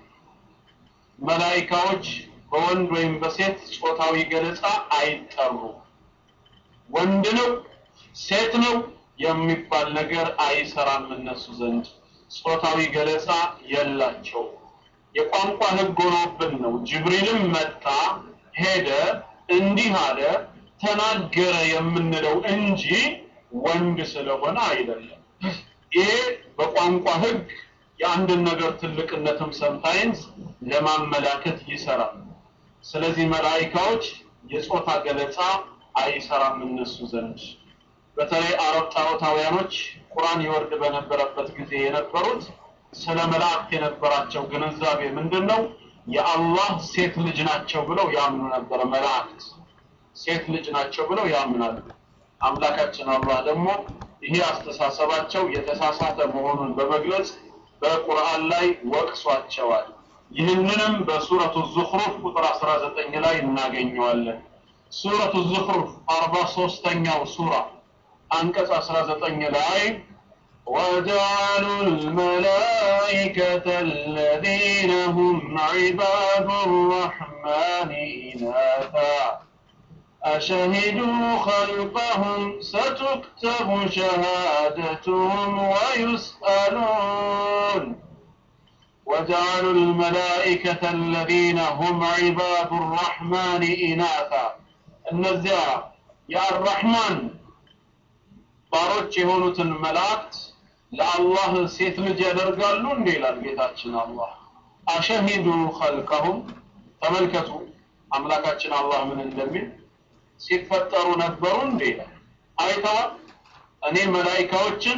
መላኢካዎች በወንድ ወይም በሴት ጾታዊ ገለጻ አይጠሩ ወንድ ነው ሴት ነው የሚባል ነገር አይሰራም እነሱ ዘንድ ጾታዊ ገለጻ የላቸው የቋንቋ ህግ ሆኖብን ነው ጅብሪልም መጣ ሄደ እንዲህ አለ ተናገረ የምንለው እንጂ ወንድ ስለሆነ አይደለም ይሄ በቋንቋ ህግ የአንድን ነገር ትልቅነትም ሰምታይምስ ለማመላከት ይሰራል ስለዚህ መላኢካዎች የጾታ ገለጻ አይሰራም እነሱ ዘንድ በተለይ አረብ ጣዖታውያኖች ቁርአን ይወርድ በነበረበት ጊዜ የነበሩት ስለ መላእክት የነበራቸው ግንዛቤ ምንድን ነው የአላህ ሴት ልጅ ናቸው ብለው ያምኑ ነበር መላእክት ሴት ልጅ ናቸው ብለው ያምናሉ አምላካችን አላህ ደግሞ ይሄ አስተሳሰባቸው የተሳሳተ መሆኑን በመግለጽ በቁርአን ላይ ወቅሷቸዋል ይህንንም በሱረቱ ዙኽሩፍ ቁጥር 19 ላይ እናገኘዋለን ሱረቱ ዙኽሩፍ 43ኛው ሱራ አንቀጽ 19 ላይ وجعلوا الملائكة الذين هم عباد الرحمن إناثا أشهدوا خلقهم ستكتب شهادتهم ويسألون وجعلوا الملائكة الذين هم عباد الرحمن إناثا النزاع يا الرحمن ባሮች የሆኑትን መላእክት ለአላህ ሴት ልጅ ያደርጋሉ እንዴ ይላል ጌታችን አላህ አሸሂዱ ኸልቀሁም ተመልከቱ አምላካችን አላህ ምን እንደሚል ሲፈጠሩ ነበሩ እንዴ ይላል አይተዋል እኔ መላኢካዎችን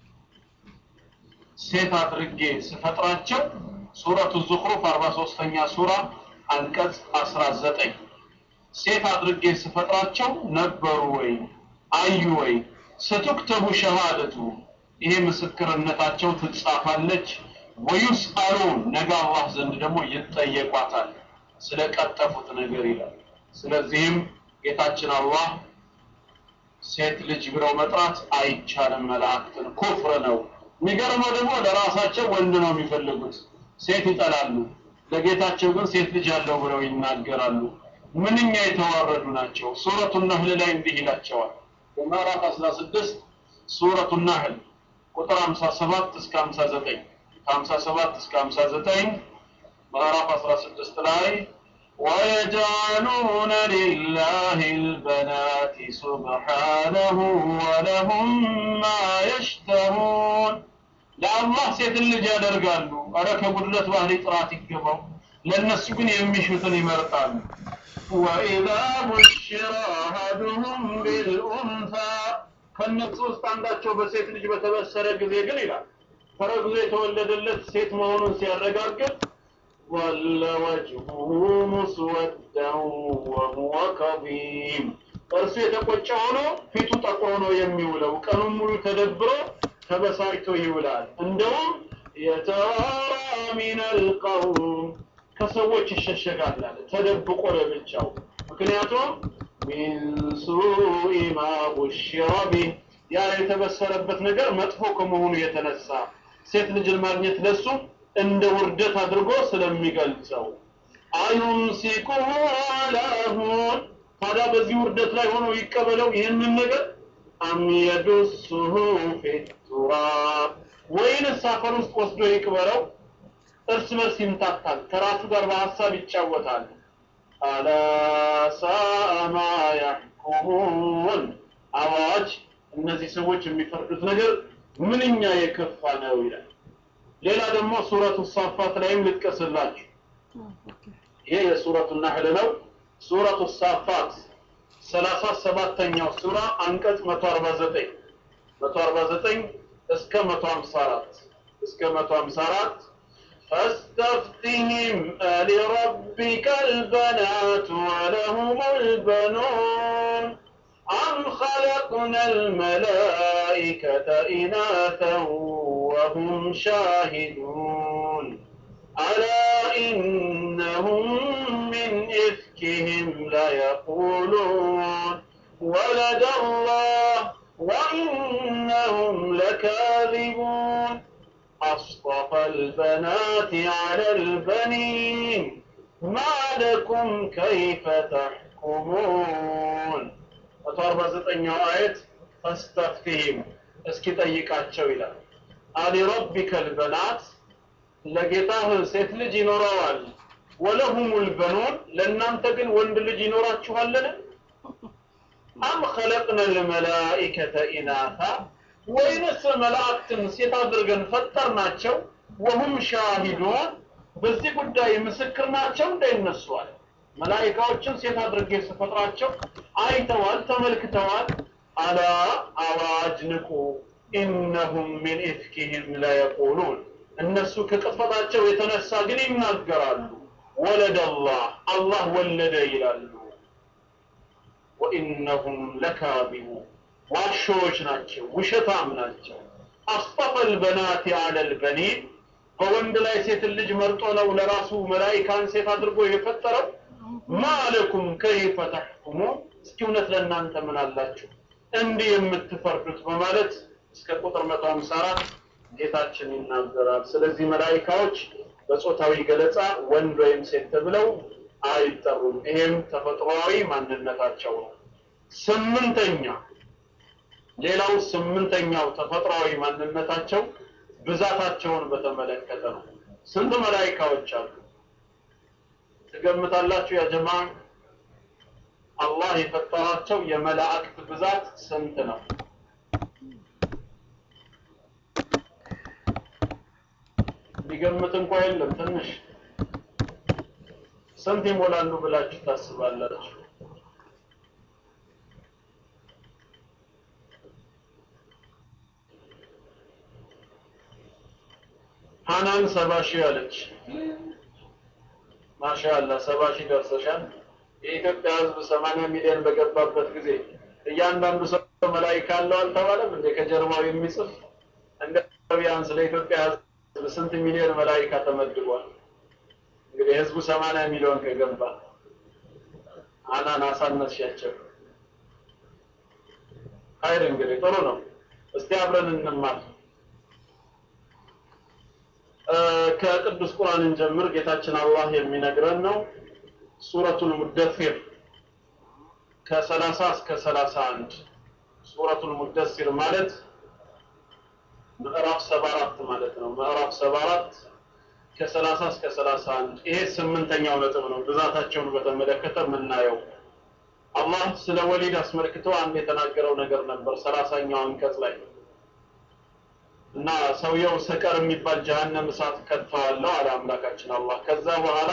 ሴት አድርጌ ስፈጥራቸው ሱረቱ ዙኽሩፍ 43ኛ ሱራ አንቀጽ 19 ሴት አድርጌ ስፈጥራቸው ነበሩ ወይ አዩ ወይ ስትክተቡ ሸሃደቱ ይሄ ምስክርነታቸው ትጻፋለች ወዩስአሉን ነገ አላህ ዘንድ ደግሞ ይጠየቋታል ስለቀጠፉት ነገር ይላል ስለዚህም ጌታችን አላህ ሴት ልጅ ብለው መጥራት አይቻልም መላእክትን ኩፍር ነው የሚገርመው ደግሞ ለራሳቸው ወንድ ነው የሚፈልጉት ሴት ይጠላሉ ለጌታቸው ግን ሴት ልጅ አለው ብለው ይናገራሉ ምንኛ የተዋረዱ ናቸው ሱረቱ ነህል ላይ እንዲህ ይላቸዋል በምዕራፍ 16 ሱረቱ ነህል ቁጥር 57 እስከ 59 ከ57 እስከ 59 ምዕራፍ 16 ላይ ويجعلون لله البنات سبحانه ولهم ما يشتهون ለአላህ ሴት ልጅ ያደርጋሉ አረ ከጉድለት ባህሪ ጥራት ይገባው ለእነሱ ግን የሚሹትን ይመርጣሉ ወኢዛ ቡሽረ አሐዱሁም ቢልኡንሳ ከነሱ ውስጥ አንዳቸው በሴት ልጅ በተበሰረ ጊዜ ግን ይላል ተረግዞ የተወለደለት ሴት መሆኑን ሲያረጋግጥ ظل وجهه مسودا وهو كظيم እርሱ የተቆጨ ሆኖ ፊቱ ጠቁሮ ነው የሚውለው ቀኑን ሙሉ ተደብሮ ተበሳጭቶ ይውላል እንደውም የተዋራ ሚን አልቀውም ከሰዎች ይሸሸጋል አለ ተደብቆ ለብቻው ምክንያቱም ሚን ሱኢ ማ ቡሽረ ቢህ ያ የተበሰረበት ነገር መጥፎ ከመሆኑ የተነሳ ሴት ልጅን ማግኘት ለሱ እንደ ውርደት አድርጎ ስለሚገልጸው አዩምሲኩሁ አላ ሁን ታዲያ በዚህ ውርደት ላይ ሆኖ ይቀበለው ይህንን ነገር አም የዱሱሁ ፊ ቱራብ ወይንስ አፈር ውስጥ ወስዶ ይቅበረው እርስ በርስ ይምታታል ከራሱ ጋር በሀሳብ ይጫወታል አላ ሳአ ማ ያሕኩሙን አዋጅ እነዚህ ሰዎች የሚፈርዱት ነገር ምንኛ የከፋ ነው ይላል ሌላ ደግሞ ሱረቱ ሳፋት ላይም ልጥቀስላችሁ ይሄ የሱረቱ ናህል ነው ሱረቱ ሳፋት ሰላሳ ሰባተኛው ሱራ አንቀጽ መቶ አርባ ዘጠኝ መቶ አርባ ዘጠኝ እስከ መቶ ሀምሳ አራት እስከ መቶ ሀምሳ አራት فاستفتهم ألربك البنات ولهم البنون أم خلقنا الملائكة إناثا وهم شاهدون ألا وإنهم من إفكهم ليقولون ولد الله وإنهم لكاذبون أصطفى البنات على البنين ما لكم كيف تحكمون أتوارب زتنيو آية فاستفتهم اسكي ጠይቃቸው ይላል አሊረቢከ ልበናት ለጌታህ ሴት ልጅ ይኖረዋል ወለሁሙል በኑን ለእናንተ ግን ወንድ ልጅ ይኖራችኋልን አም ኸለቅነ ልመላኢከተ ኢናታ ወይንስ መላእክትን ሴት አድርገን ፈጠርናቸው ወሁም ሻሂዱን በዚህ ጉዳይ ምስክር ናቸው እንዳይነሷል መላኢካዎችን ሴት አድርጌ ስፈጥራቸው አይተዋል ተመልክተዋል አላ አዋጅ ንቁ ኢነሁም ሚን ኢፍኪህም ለየቁሉን እነሱ ከቅጥፈታቸው የተነሳ ግን ይናገራሉ ወለደ አላህ አላህ ወለደ ይላሉ ወኢነሁም ለካዚቡ ዋሾዎች ናቸው ውሸታም ናቸው አስጠፈል በናት አለል በኒን በወንድ ላይ ሴትን ልጅ መርጦ ነው ለራሱ መላኢካን ሴት አድርጎ የፈጠረው ማለኩም ከይፈ ተሕኩሙ እስኪ እውነት ለእናንተ ምን አላችሁ እንዲህ የምትፈርዱት በማለት እስከ ቁጥር 154 ጌታችን ይናገራል ስለዚህ መላኢካዎች በጾታዊ ገለጻ ወንድ ወይም ሴት ተብለው አይጠሩም ይሄም ተፈጥሯዊ ማንነታቸው ነው ስምንተኛ ሌላው ስምንተኛው ተፈጥሯዊ ማንነታቸው ብዛታቸውን በተመለከተ ነው ስንት መላኢካዎች አሉ ትገምታላችሁ ያ ጀማ አላህ የፈጠራቸው የመላእክት ብዛት ስንት ነው ሊገምት እንኳ የለም ትንሽ ስንት ይሞላሉ ብላችሁ ታስባላችሁ ሀናን ሰባ ሺህ አለች ማሻአላ ሰባ ሺህ ደርሰሻል የኢትዮጵያ ህዝብ ሰማንያ ሚሊዮን በገባበት ጊዜ እያንዳንዱ ሰው መላይካ አለው አልተባለም እንደ ከጀርባው የሚጽፍ እንደ ቢያንስ ለኢትዮጵያ ህዝብ ስንት ሚሊዮን መላይካ ተመድቧል እንግዲህ ህዝቡ ሰማንያ ሚሊዮን ከገባ አናን አሳነስሻቸው ሀይር እንግዲህ ጥሩ ነው እስቲ አብረን እንማር ከቅዱስ ቁርአን እንጀምር ጌታችን አላህ የሚነግረን ነው ሱረቱል ሙደፊር ከሰላሳ እስከ ሰላሳ አንድ ሱረቱል ሙደሲር ማለት ምዕራፍ ሰባ አራት ማለት ነው ምዕራፍ ሰባ አራት ከሰላሳ እስከ ሰላሳ አንድ ይሄ ስምንተኛው ነጥብ ነው ብዛታቸውን በተመለከተ የምናየው አላህ ስለ ወሊድ አስመልክቶ አንድ የተናገረው ነገር ነበር ሰላሳኛው አንቀጽ ላይ እና ሰውየው ሰቀር የሚባል ጀሃነም እሳት ከተዋለው አለ አምላካችን አላህ ከዛ በኋላ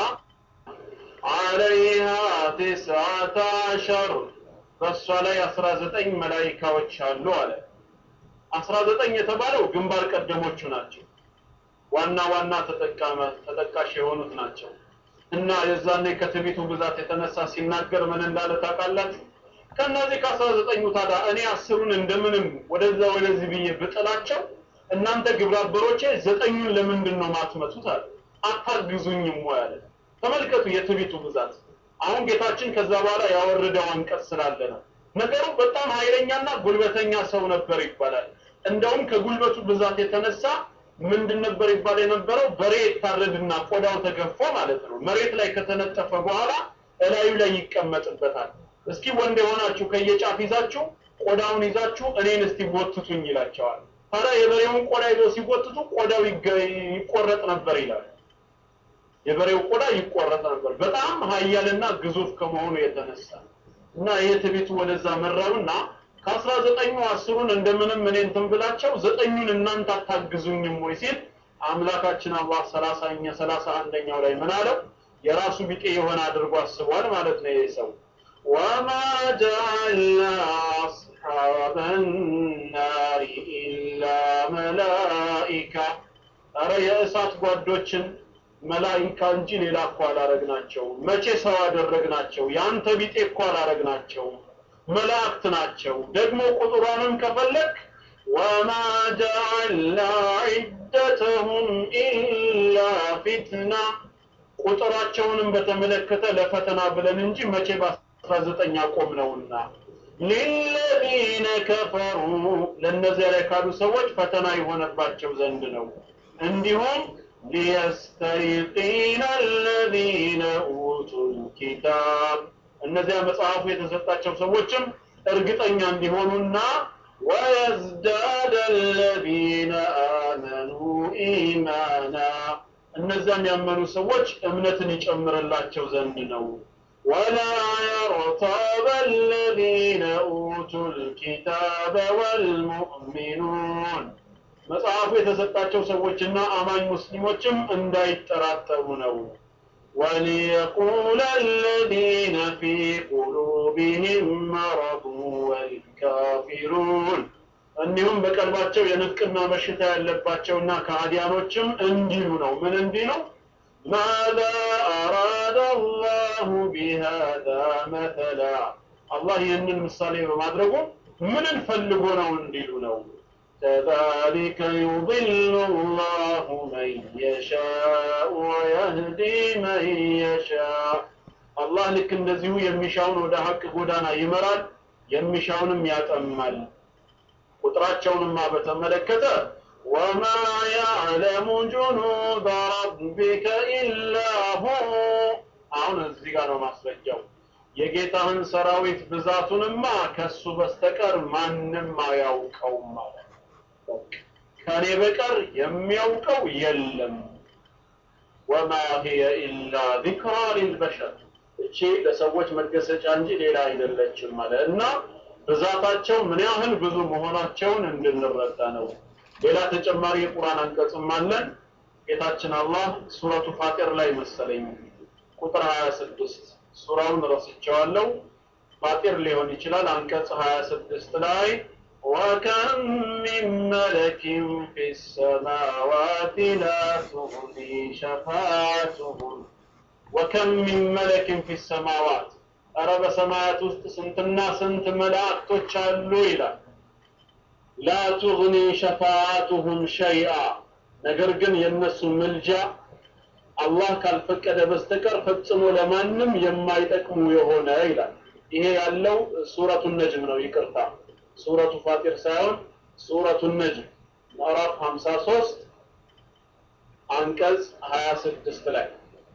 አለይሃ ቲስዓተ አሸር በእሷ ላይ አስራ ዘጠኝ መላይካዎች አሉ አለ አስራ ዘጠኝ የተባለው ግንባር ቀደሞቹ ናቸው ዋና ዋና ተጠቃመ ተጠቃሽ የሆኑት ናቸው እና የዛኔ ከትቢቱ ብዛት የተነሳ ሲናገር ምን እንዳለ ታውቃላችሁ ከእነዚህ ከአስራ ዘጠኙ ታዲያ እኔ አስሩን እንደምንም ወደዛ ወደዚህ ብዬ ብጥላቸው እናንተ ግብረአበሮቼ ዘጠኙን ለምንድን ነው ማትመቱት አለ አታግዙኝም ወይ አለ ተመልከቱ የትቢቱ ብዛት አሁን ጌታችን ከዛ በኋላ ያወረደው አንቀጽ ስላለ ነው ነገሩ በጣም ኃይለኛና ጉልበተኛ ሰው ነበር ይባላል እንደውም ከጉልበቱ ብዛት የተነሳ ምንድን ነበር ይባል የነበረው በሬ ይታረድና ቆዳው ተገፎ ማለት ነው መሬት ላይ ከተነጠፈ በኋላ እላዩ ላይ ይቀመጥበታል እስኪ ወንድ የሆናችሁ ከየጫፍ ይዛችሁ ቆዳውን ይዛችሁ እኔን እስቲ ጎትቱኝ ይላቸዋል ታዲያ የበሬውን ቆዳ ይዘው ሲጎትቱ ቆዳው ይቆረጥ ነበር ይላል የበሬው ቆዳ ይቆረጥ ነበር በጣም ሀያልና ግዙፍ ከመሆኑ የተነሳ እና ይሄ ትቤቱ ወደዛ መራውና ከአስራ ዘጠኙ አስሩን እንደምንም እኔ እንትን ብላቸው ዘጠኙን እናንተ አታግዙኝም ወይ ሲል አምላካችን አላህ ሰላሳኛ ሰላሳ አንደኛው ላይ ምን አለው የራሱ ቢጤ የሆነ አድርጎ አስቧል ማለት ነው ይህ ሰው ወማ ጀዐልና አስሓበ ናሪ ኢላ መላኢካ ኧረ የእሳት ጓዶችን መላኢካ እንጂ ሌላ እኮ አላረግናቸው መቼ ሰው አደረግናቸው ያንተ ቢጤ እኮ አላረግናቸው መላእክት ናቸው ደግሞ ቁጥሯንም ከፈለክ ወማ ጀዐልና ዒደተሁም ኢላ ፊትና ቁጥራቸውንም በተመለከተ ለፈተና ብለን እንጂ መቼ በአስራ ዘጠኝ አቆም ነውና ሊለዚነ ከፈሩ ለእነዚያ ላይ ካሉ ሰዎች ፈተና የሆነባቸው ዘንድ ነው እንዲሁም ሊየስተይቂነ አለዚነ ኡቱል ኪታብ እነዚያ መጽሐፉ የተሰጣቸው ሰዎችም እርግጠኛ እንዲሆኑና ወየዝዳደ አለዚነ አመኑ ኢማና እነዚያም ያመኑ ሰዎች እምነትን ይጨምርላቸው ዘንድ ነው ولا يرتاب الذين أوتوا الكتاب والمؤمنون መጽሐፉ የተሰጣቸው ሰዎችና አማኝ ሙስሊሞችም እንዳይጠራጠሩ ነው وليقول الذين في قلوبهم مرض والكافرون እንዲሁም በቀልባቸው የንፍቅና በሽታ ያለባቸውና ከሃዲያኖችም እንዲሉ ነው ምን እንዲህ ነው ماذا أراد الله بهذا مثلا الله ይህንን ምሳሌ በማድረጉ ምን ፈልጎ ነው እንዲሉ ነው كذلك يضل الله من يشاء ويهدي من يشاء አላህ ልክ እንደዚሁ የሚሻውን ወደ ሀቅ ጎዳና ይመራል የሚሻውንም ያጠማል ቁጥራቸውንማ በተመለከተ ወማ ያዕለሙ ጁኑደ ረቢከ ኢላ ሁ አሁን እዚህ ጋር ነው ማስረጃው የጌታህን ሰራዊት ብዛቱንማ ከሱ በስተቀር ማንም አያውቀውም ማለት ከኔ በቀር የሚያውቀው የለም ወማ ሂየ ኢላ ዚክራ ሊልበሸር እቺ ለሰዎች መገሰጫ እንጂ ሌላ አይደለችም ማለት እና ብዛታቸው ምን ያህል ብዙ መሆናቸውን እንድንረዳ ነው ሌላ ተጨማሪ የቁርአን አንቀጽም አለን ጌታችን አላህ ሱረቱ ፋጢር ላይ መሰለኝ ቁጥር 26 ሱራውን ረስቸዋለሁ ፋጢር ሊሆን ይችላል አንቀጽ 26 ላይ وكم من ملك في السماوات لا تغني شفاعتهم وكم من ملك في السماوات أرى بسماوات ውስጥ ስንትና ስንት መላእክቶች አሉ ይላል ላ ቱግኒ ሸፋዓቱሁም ሸይአ ነገር ግን የእነሱ ምልጃ አላህ ካልፈቀደ በስተቀር ፈጽሞ ለማንም የማይጠቅሙ የሆነ ይላል ይሄ ያለው ሱረቱ ነጅም ነው ይቅርታ ሱረቱ ፋጢር ሳይሆን ሱረቱ ነጅም ምዕራፍ 53 አንቀጽ 26 ላይ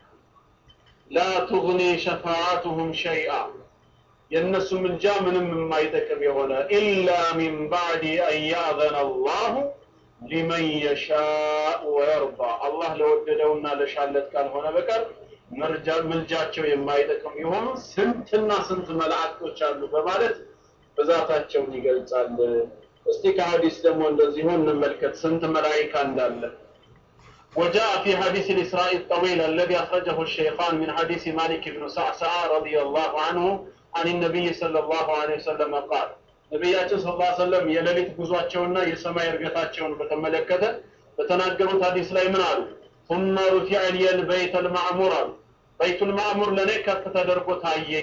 ላ ቱግኒ ሸፋዓቱሁም ሸይአ የእነሱ ምልጃ ምንም የማይጠቅም የሆነ ኢላ ሚን ባዕድ አን ያእዘነ አላሁ ሊመን የሻእ ወየርዳ አላህ ለወደደውና ለሻለት ካልሆነ በቀር ምልጃቸው የማይጠቅም የሆኑ ስንትና ስንት መላእክቶች አሉ በማለት ብዛታቸውን ይገልጻል እስቲ ከሀዲስ ደግሞ እንደዚሁ እንመልከት ስንት መላይካ እንዳለ وجاء في حديث الإسراء الطويل الذي أخرجه الشيخان من حديث مالك بن سعسع رضي الله عنه عن النبي صلى الله عليه وسلم قال ነቢያችን ስለ ላ ሰለም የሌሊት ጉዟቸውና የሰማይ እርገታቸውን በተመለከተ በተናገሩት ሀዲስ ላይ ምን አሉ ثم رفع لي البيت المعمور አሉ በይቱ ልማዕሙር ለእኔ ከፍ ተደርጎ ታየኝ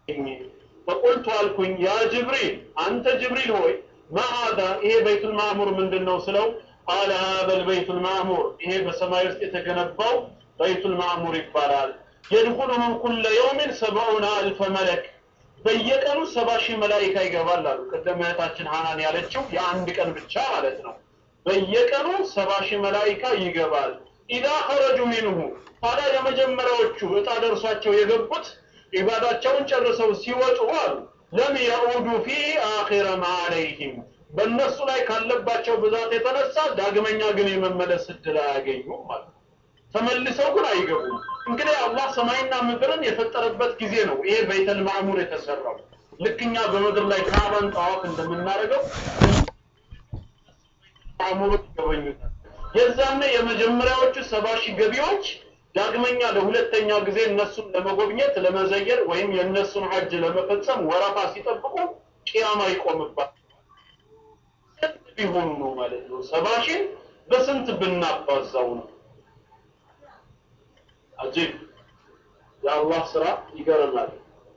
ፈቁልቱ አልኩኝ ያ ጅብሪል አንተ ጅብሪል ሆይ ማሃዛ ይሄ በይቱ ልማዕሙር ምንድን ነው ስለው ቃለ ሀዘ ልበይቱ ልማዕሙር ይሄ በሰማይ ውስጥ የተገነባው በይቱ ልማዕሙር ይባላል የድኹሉሁ ኩለ የውምን ሰብዑነ አልፈ መለክ በየቀኑ ሰባ ሺህ መላኢካ ይገባል አሉ ቅድም እህታችን ሀናን ያለችው የአንድ ቀን ብቻ ማለት ነው በየቀኑ ሰባ ሺህ መላኢካ ይገባል ኢዛ ኸረጁ ሚንሁ ታዲያ የመጀመሪያዎቹ እጣ ደርሷቸው የገቡት ኢባዳቸውን ጨርሰው ሲወጡ አሉ ለም የዑዱ ፊ አኺረ ማ አለይህም በእነሱ ላይ ካለባቸው ብዛት የተነሳ ዳግመኛ ግን የመመለስ እድል አያገኙም ማለት ተመልሰው ግን አይገቡም እንግዲህ አላህ ሰማይና ምድርን የፈጠረበት ጊዜ ነው ይሄ በይተል ማዕሙር የተሰራው ልክኛ በምድር ላይ ካባን ጠዋፍ እንደምናደርገው ማዕሙሩ ይገበኙታል የዛኔ የመጀመሪያዎቹ ሰባ ሺህ ገቢዎች ዳግመኛ ለሁለተኛ ጊዜ እነሱን ለመጎብኘት ለመዘየር ወይም የእነሱን ሀጅ ለመፈጸም ወረፋ ሲጠብቁ ቂያማ ይቆምባል ቢሆኑ ነው ማለት ነው ሰባ ሺህ በስንት ብናባዛው ነው አጂብ የአላህ ስራ ይገርማል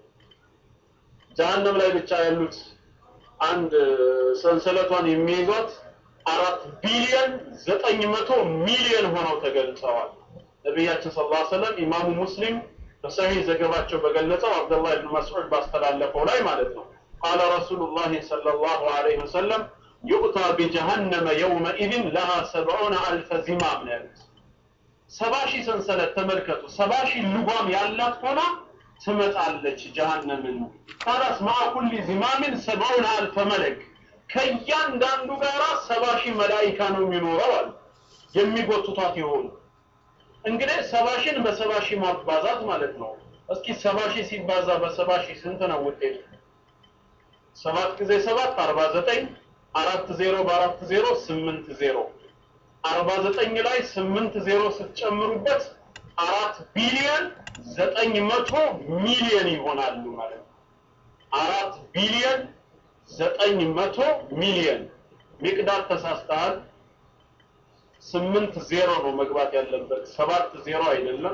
ጀሀነም ላይ ብቻ ያሉት አንድ ሰንሰለቷን የሚይዟት አራት ቢሊዮን ዘጠኝ መቶ ሚሊዮን ሆነው ተገልጸዋል ነቢያችን ስለ ላ ሰለም ኢማሙ ሙስሊም በሰሒህ ዘገባቸው በገለጸው አብደላህ ብን መስዑድ ባስተላለፈው ላይ ማለት ነው ቃለ ረሱሉላህ ሰለላሁ ዐለይሂ ወሰለም ዩእታ ቢጀሃነመ የውመኢዝን ለሃ ሰብዑነ አልፈ ዚማም ነው ያሉት። ሰባ ሺህ ሰንሰለት ተመልከቱ። ሰባ ሺህ ልጓም ያላት ሆና ትመጣለች ጀሃነምን። ታዲያስ ማዓ ኩሊ ዚማሚን ሰብዑነ አልፈ መለክ ከእያንዳንዱ ጋራ ሰባ ሺህ መላኢካ ነው የሚኖረው አሉ የሚጎትቷት የሆኑ እንግዲህ ሰባ ሺህን በሰባ ሺህ ማባዛት ማለት ነው። እስኪ ሰባ ሺህ ሲባዛ በሰባ ሺህ ስንት ነው ውጤቱ? ሰባት ጊዜ ሰባት አርባ ዘጠኝ አራት ዜሮ በአራት ዜሮ ስምንት ዜሮ አርባ ዘጠኝ ላይ ስምንት ዜሮ ስትጨምሩበት አራት ቢሊዮን ዘጠኝ መቶ ሚሊዮን ይሆናሉ ማለት ነው። አራት ቢሊዮን ዘጠኝ መቶ ሚሊዮን ሚቅዳር ተሳስተሃል። ስምንት ዜሮ ነው መግባት ያለበት፣ ሰባት ዜሮ አይደለም።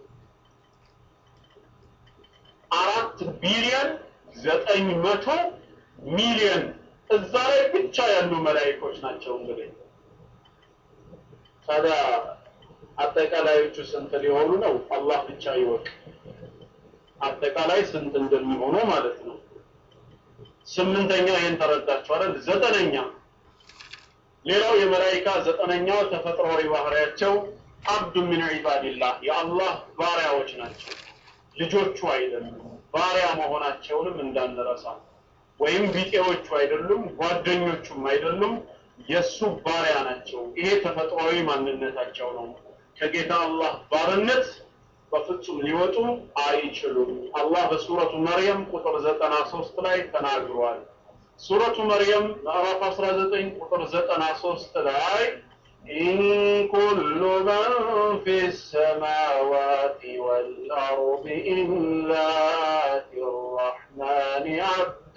አራት ቢሊዮን ዘጠኝ መቶ ሚሊዮን እዛ ላይ ብቻ ያሉ መላእክቶች ናቸው። እንግዲህ ታዲያ አጠቃላዮቹ ስንት ሊሆኑ ነው? አላህ ብቻ ይወቅ። አጠቃላይ ስንት እንደሚሆኑ ማለት ነው። ስምንተኛ ይህን ተረዳችሁ አይደል? ዘጠነኛ ሌላው የመላኢካ ዘጠነኛው ተፈጥሯዊ ባህሪያቸው አብዱ ሚን ዒባዲላህ የአላህ ባሪያዎች ናቸው። ልጆቹ አይደሉም። ባሪያ መሆናቸውንም እንዳንረሳ። ወይም ቢጤዎቹ አይደሉም፣ ጓደኞቹም አይደሉም፣ የእሱ ባሪያ ናቸው። ይሄ ተፈጥሯዊ ማንነታቸው ነው። ከጌታ አላህ ባርነት በፍጹም ሊወጡ አይችሉም። አላህ በሱረቱ መርየም ቁጥር ዘጠና ሶስት ላይ ተናግሯል። ሱረቱ መርየም ምዕራፍ 19 ቁጥር 93 ላይ ኢን ኩሉ መን ፊ ሰማዋቲ ወልአርድ ኢላ አቲ ረሕማን አብዳ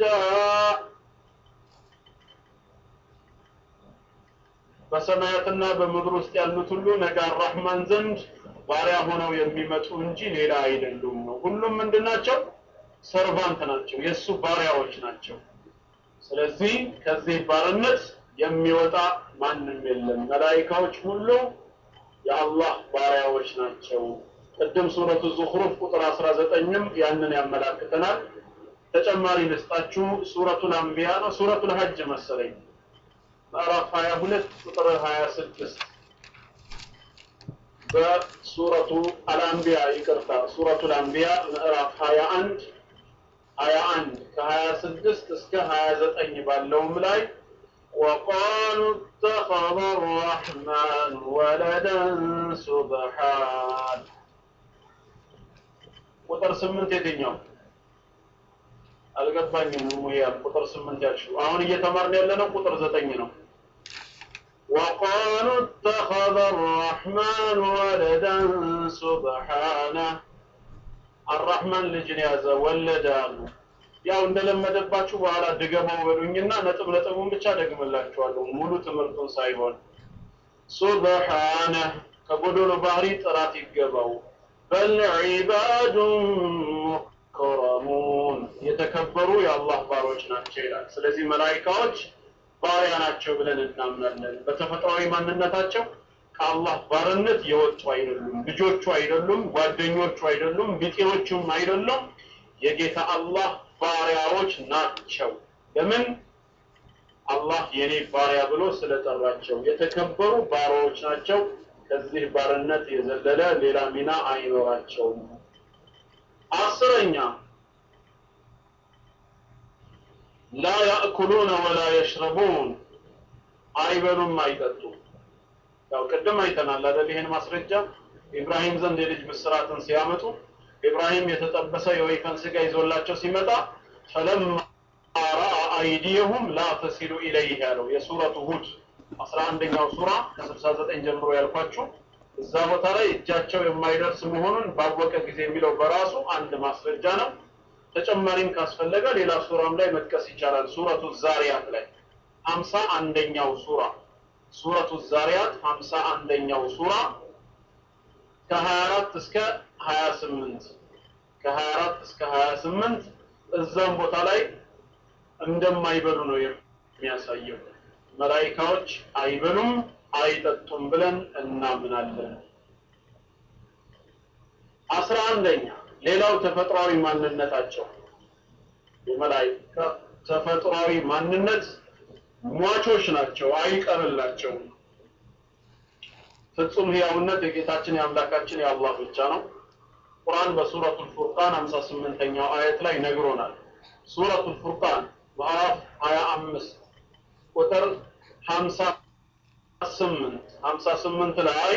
በሰማያትና በምድር ውስጥ ያሉት ሁሉ ነገ አራህማን ዘንድ ባሪያ ሆነው የሚመጡ እንጂ ሌላ አይደሉም ነው። ሁሉም ምንድን ናቸው? ሰርቫንት ናቸው፣ የእሱ ባሪያዎች ናቸው። ስለዚህ ከዚህ ባርነት የሚወጣ ማንም የለም። መላኢካዎች ሁሉ የአላህ ባሪያዎች ናቸው። ቅድም ሱረቱ ዙኽሩፍ ቁጥር 19ም ያንን ያመላክተናል። ተጨማሪ ልስጣችሁ። ሱረቱል አንቢያ ነው፣ ሱረቱል ሀጅ መሰለኝ ምዕራፍ 22 ቁጥር 26 በሱረቱ አልአንቢያ ይቅርታ፣ ሱረቱል አንቢያ ምዕራፍ 21 21 ከ26 እስከ 29 ባለውም ላይ وقالوا اتخذ الرحمن ولدا سبحان ቁጥር ስምንት የትኛው አልገባኝም። ሙያም ቁጥር ስምንት ያልሽው አሁን እየተማርን ያለነው ቁጥር ዘጠኝ ነው። وقالوا اتخذ الرحمن ولدا سبحانه አራህማን ልጅን ያዘ ወለደ አሉ። ያው እንደለመደባችሁ በኋላ ድገመው በሉኝና ነጥብ ነጥቡን ብቻ ደግምላችኋለሁ ሙሉ ትምህርቱን ሳይሆን። ሱብሓነ ከጎዶሎ ባህሪ ጥራት ይገባው። በል ዒባዱን ሙከረሙን የተከበሩ የአላህ ባሮች ናቸው ይላል። ስለዚህ መላኢካዎች ባሪያ ናቸው ብለን እናምናለን። በተፈጥሯዊ ማንነታቸው ከአላህ ባርነት የወጡ አይደሉም። ልጆቹ አይደሉም፣ ጓደኞቹ አይደሉም፣ ቢጤዎቹም አይደሉም። የጌታ አላህ ባሪያዎች ናቸው። ለምን? አላህ የኔ ባሪያ ብሎ ስለጠራቸው የተከበሩ ባሪያዎች ናቸው። ከዚህ ባርነት የዘለለ ሌላ ሚና አይኖራቸውም። አስረኛ ላ ያእኩሉነ ወላ የሽረቡን አይበሉም፣ አይጠጡም። ያው ቅድም አይተናል አይደል? ይሄን ማስረጃ ኢብራሂም ዘንድ የልጅ ምስራትን ሲያመጡ ኢብራሂም የተጠበሰ የወይፈን ስጋ ይዞላቸው ሲመጣ ፈለማ ረአ አይዲየሁም ላ ተሲሉ ኢለይህ ያለው የሱረቱ ሁድ አስራ አንደኛው ሱራ ከስልሳ ዘጠኝ ጀምሮ ያልኳችሁ እዛ ቦታ ላይ እጃቸው የማይደርስ መሆኑን ባወቀ ጊዜ የሚለው በራሱ አንድ ማስረጃ ነው። ተጨማሪም ካስፈለገ ሌላ ሱራም ላይ መጥቀስ ይቻላል። ሱረቱ ዛሪያት ላይ ሀምሳ አንደኛው ሱራ ሱረቱ ዛሪያት ሀምሳ አንደኛው ሱራ ከ24 እስከ 28 ከ24 እስከ 28 እዛም ቦታ ላይ እንደማይበሉ ነው የሚያሳየው። መላኢካዎች አይበሉም አይጠጡም ብለን እናምናለን። አስራ አንደኛ ሌላው ተፈጥሯዊ ማንነታቸው የመላይካ ተፈጥሯዊ ማንነት ሟቾች ናቸው፣ አይቀርላቸውም። ፍጹም ህያውነት የጌታችን የአምላካችን የአላህ ብቻ ነው። ቁርአን በሱረቱል ፉርቃን 58ኛው አየት ላይ ነግሮናል። ሱረቱል ፉርቃን ምዕራፍ 25 ቁጥር 58 58 ላይ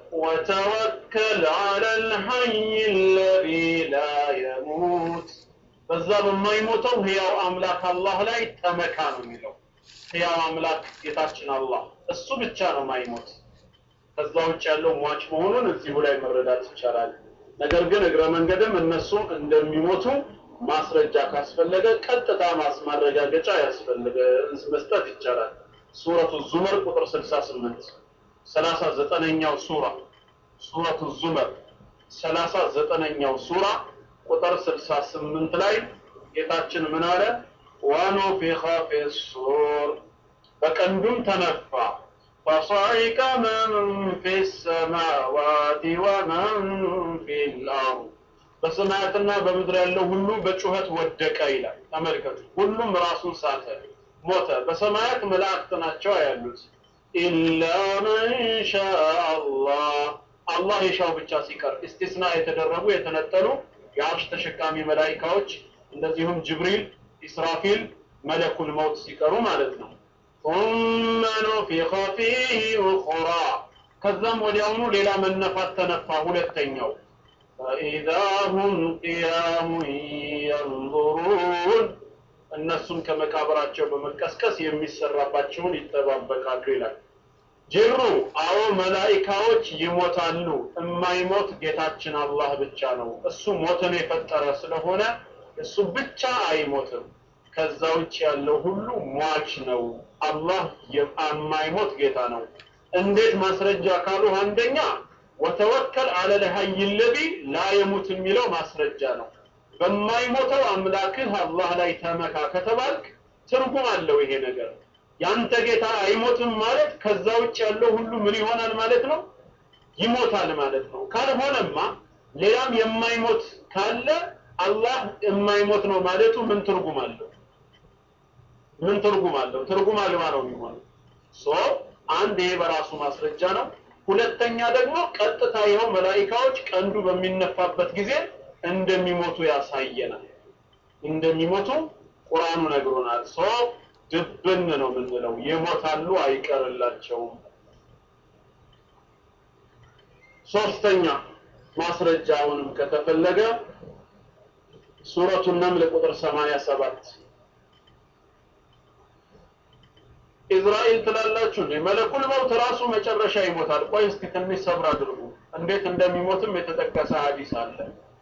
ወተወከል ዐለል ሐይ አለዚ ላ የሙት በዛ በማይሞተው ህያው አምላክ አላህ ላይ ተመካ ነው የሚለው። ህያው አምላክ ጌታችን አላህ እሱ ብቻ ነው ማይሞት። ከዛ ውጭ ያለው ሟች መሆኑን እዚሁ ላይ መረዳት ይቻላል። ነገር ግን እግረ መንገድም እነሱ እንደሚሞቱ ማስረጃ ካስፈለገ ቀጥታ ማስማረጋገጫ ያስፈልገ መስጠት ይቻላል። ሱረቱ ዙመር ቁጥር 68 ሰላሳ ዘጠነኛው ሱራ ሱረቱ ዙመር ሰላሳ ዘጠነኛው ሱራ ቁጥር 68 ላይ ጌታችን ምን አለ? ወኑፊኸ ፊሱር በቀንዱም ተነፋ ፈصعق من في السماوات ومن في الأرض በሰማያትና በምድር ያለው ሁሉ በጩኸት ወደቀ ይላል። ተመልከቱ፣ ሁሉም ራሱን ሳተ፣ ሞተ። በሰማያት መላእክት ናቸው ያሉት ኢላ መን ሻአ አላህ አላህ የሻው ብቻ ሲቀር እስቲስና የተደረጉ የተነጠሉ የአርሽ ተሸካሚ መላኢካዎች እንደዚሁም ጅብሪል፣ ኢስራፊል፣ መለኩል መውት ሲቀሩ ማለት ነው። ثم نفخ فيه أخرى ከዛም ወዲያውኑ ሌላ መነፋት ተነፋ ሁለተኛው فإذا هم قيام ينظرون እነሱም ከመቃብራቸው በመቀስቀስ የሚሰራባቸውን ይጠባበቃሉ ይላል። ጅብሩ አዎ መላኢካዎች ይሞታሉ። የማይሞት ጌታችን አላህ ብቻ ነው። እሱ ሞትን የፈጠረ ስለሆነ እሱ ብቻ አይሞትም። ከዛ ውጭ ያለው ሁሉ ሟች ነው። አላህ የማይሞት ጌታ ነው። እንዴት ማስረጃ ካሉ አንደኛ ወተወከል አለል ሀይ ለዚ ላ የሙት የሚለው ማስረጃ ነው። በማይሞተው አምላክህ አላህ ላይ ተመካ ከተባልክ ትርጉም አለው ይሄ ነገር። ያንተ ጌታ አይሞትም ማለት ከዛ ውጭ ያለው ሁሉ ምን ይሆናል ማለት ነው? ይሞታል ማለት ነው። ካልሆነማ ሌላም የማይሞት ካለ አላህ የማይሞት ነው ማለቱ ምን ትርጉም አለው? ምን ትርጉም አለው? ትርጉም አልባ ነው የሚሆነው። ሶ አንድ ይሄ በራሱ ማስረጃ ነው። ሁለተኛ ደግሞ ቀጥታ ይኸው መላኢካዎች ቀንዱ በሚነፋበት ጊዜ እንደሚሞቱ ያሳየናል። እንደሚሞቱ ቁርአኑ ነግሮናል። ሶ ድብን ነው የምንለው፣ ይሞታሉ፣ አይቀርላቸውም። ሶስተኛ ማስረጃውንም ከተፈለገ ሱረቱ ነምል ቁጥር 87 ኢዝራኤል ትላላችሁ እንዴ? መለኩል መውት ራሱ መጨረሻ ይሞታል። ቆይ እስኪ ትንሽ ሰብር አድርጉ። እንዴት እንደሚሞትም የተጠቀሰ ሐዲስ አለ።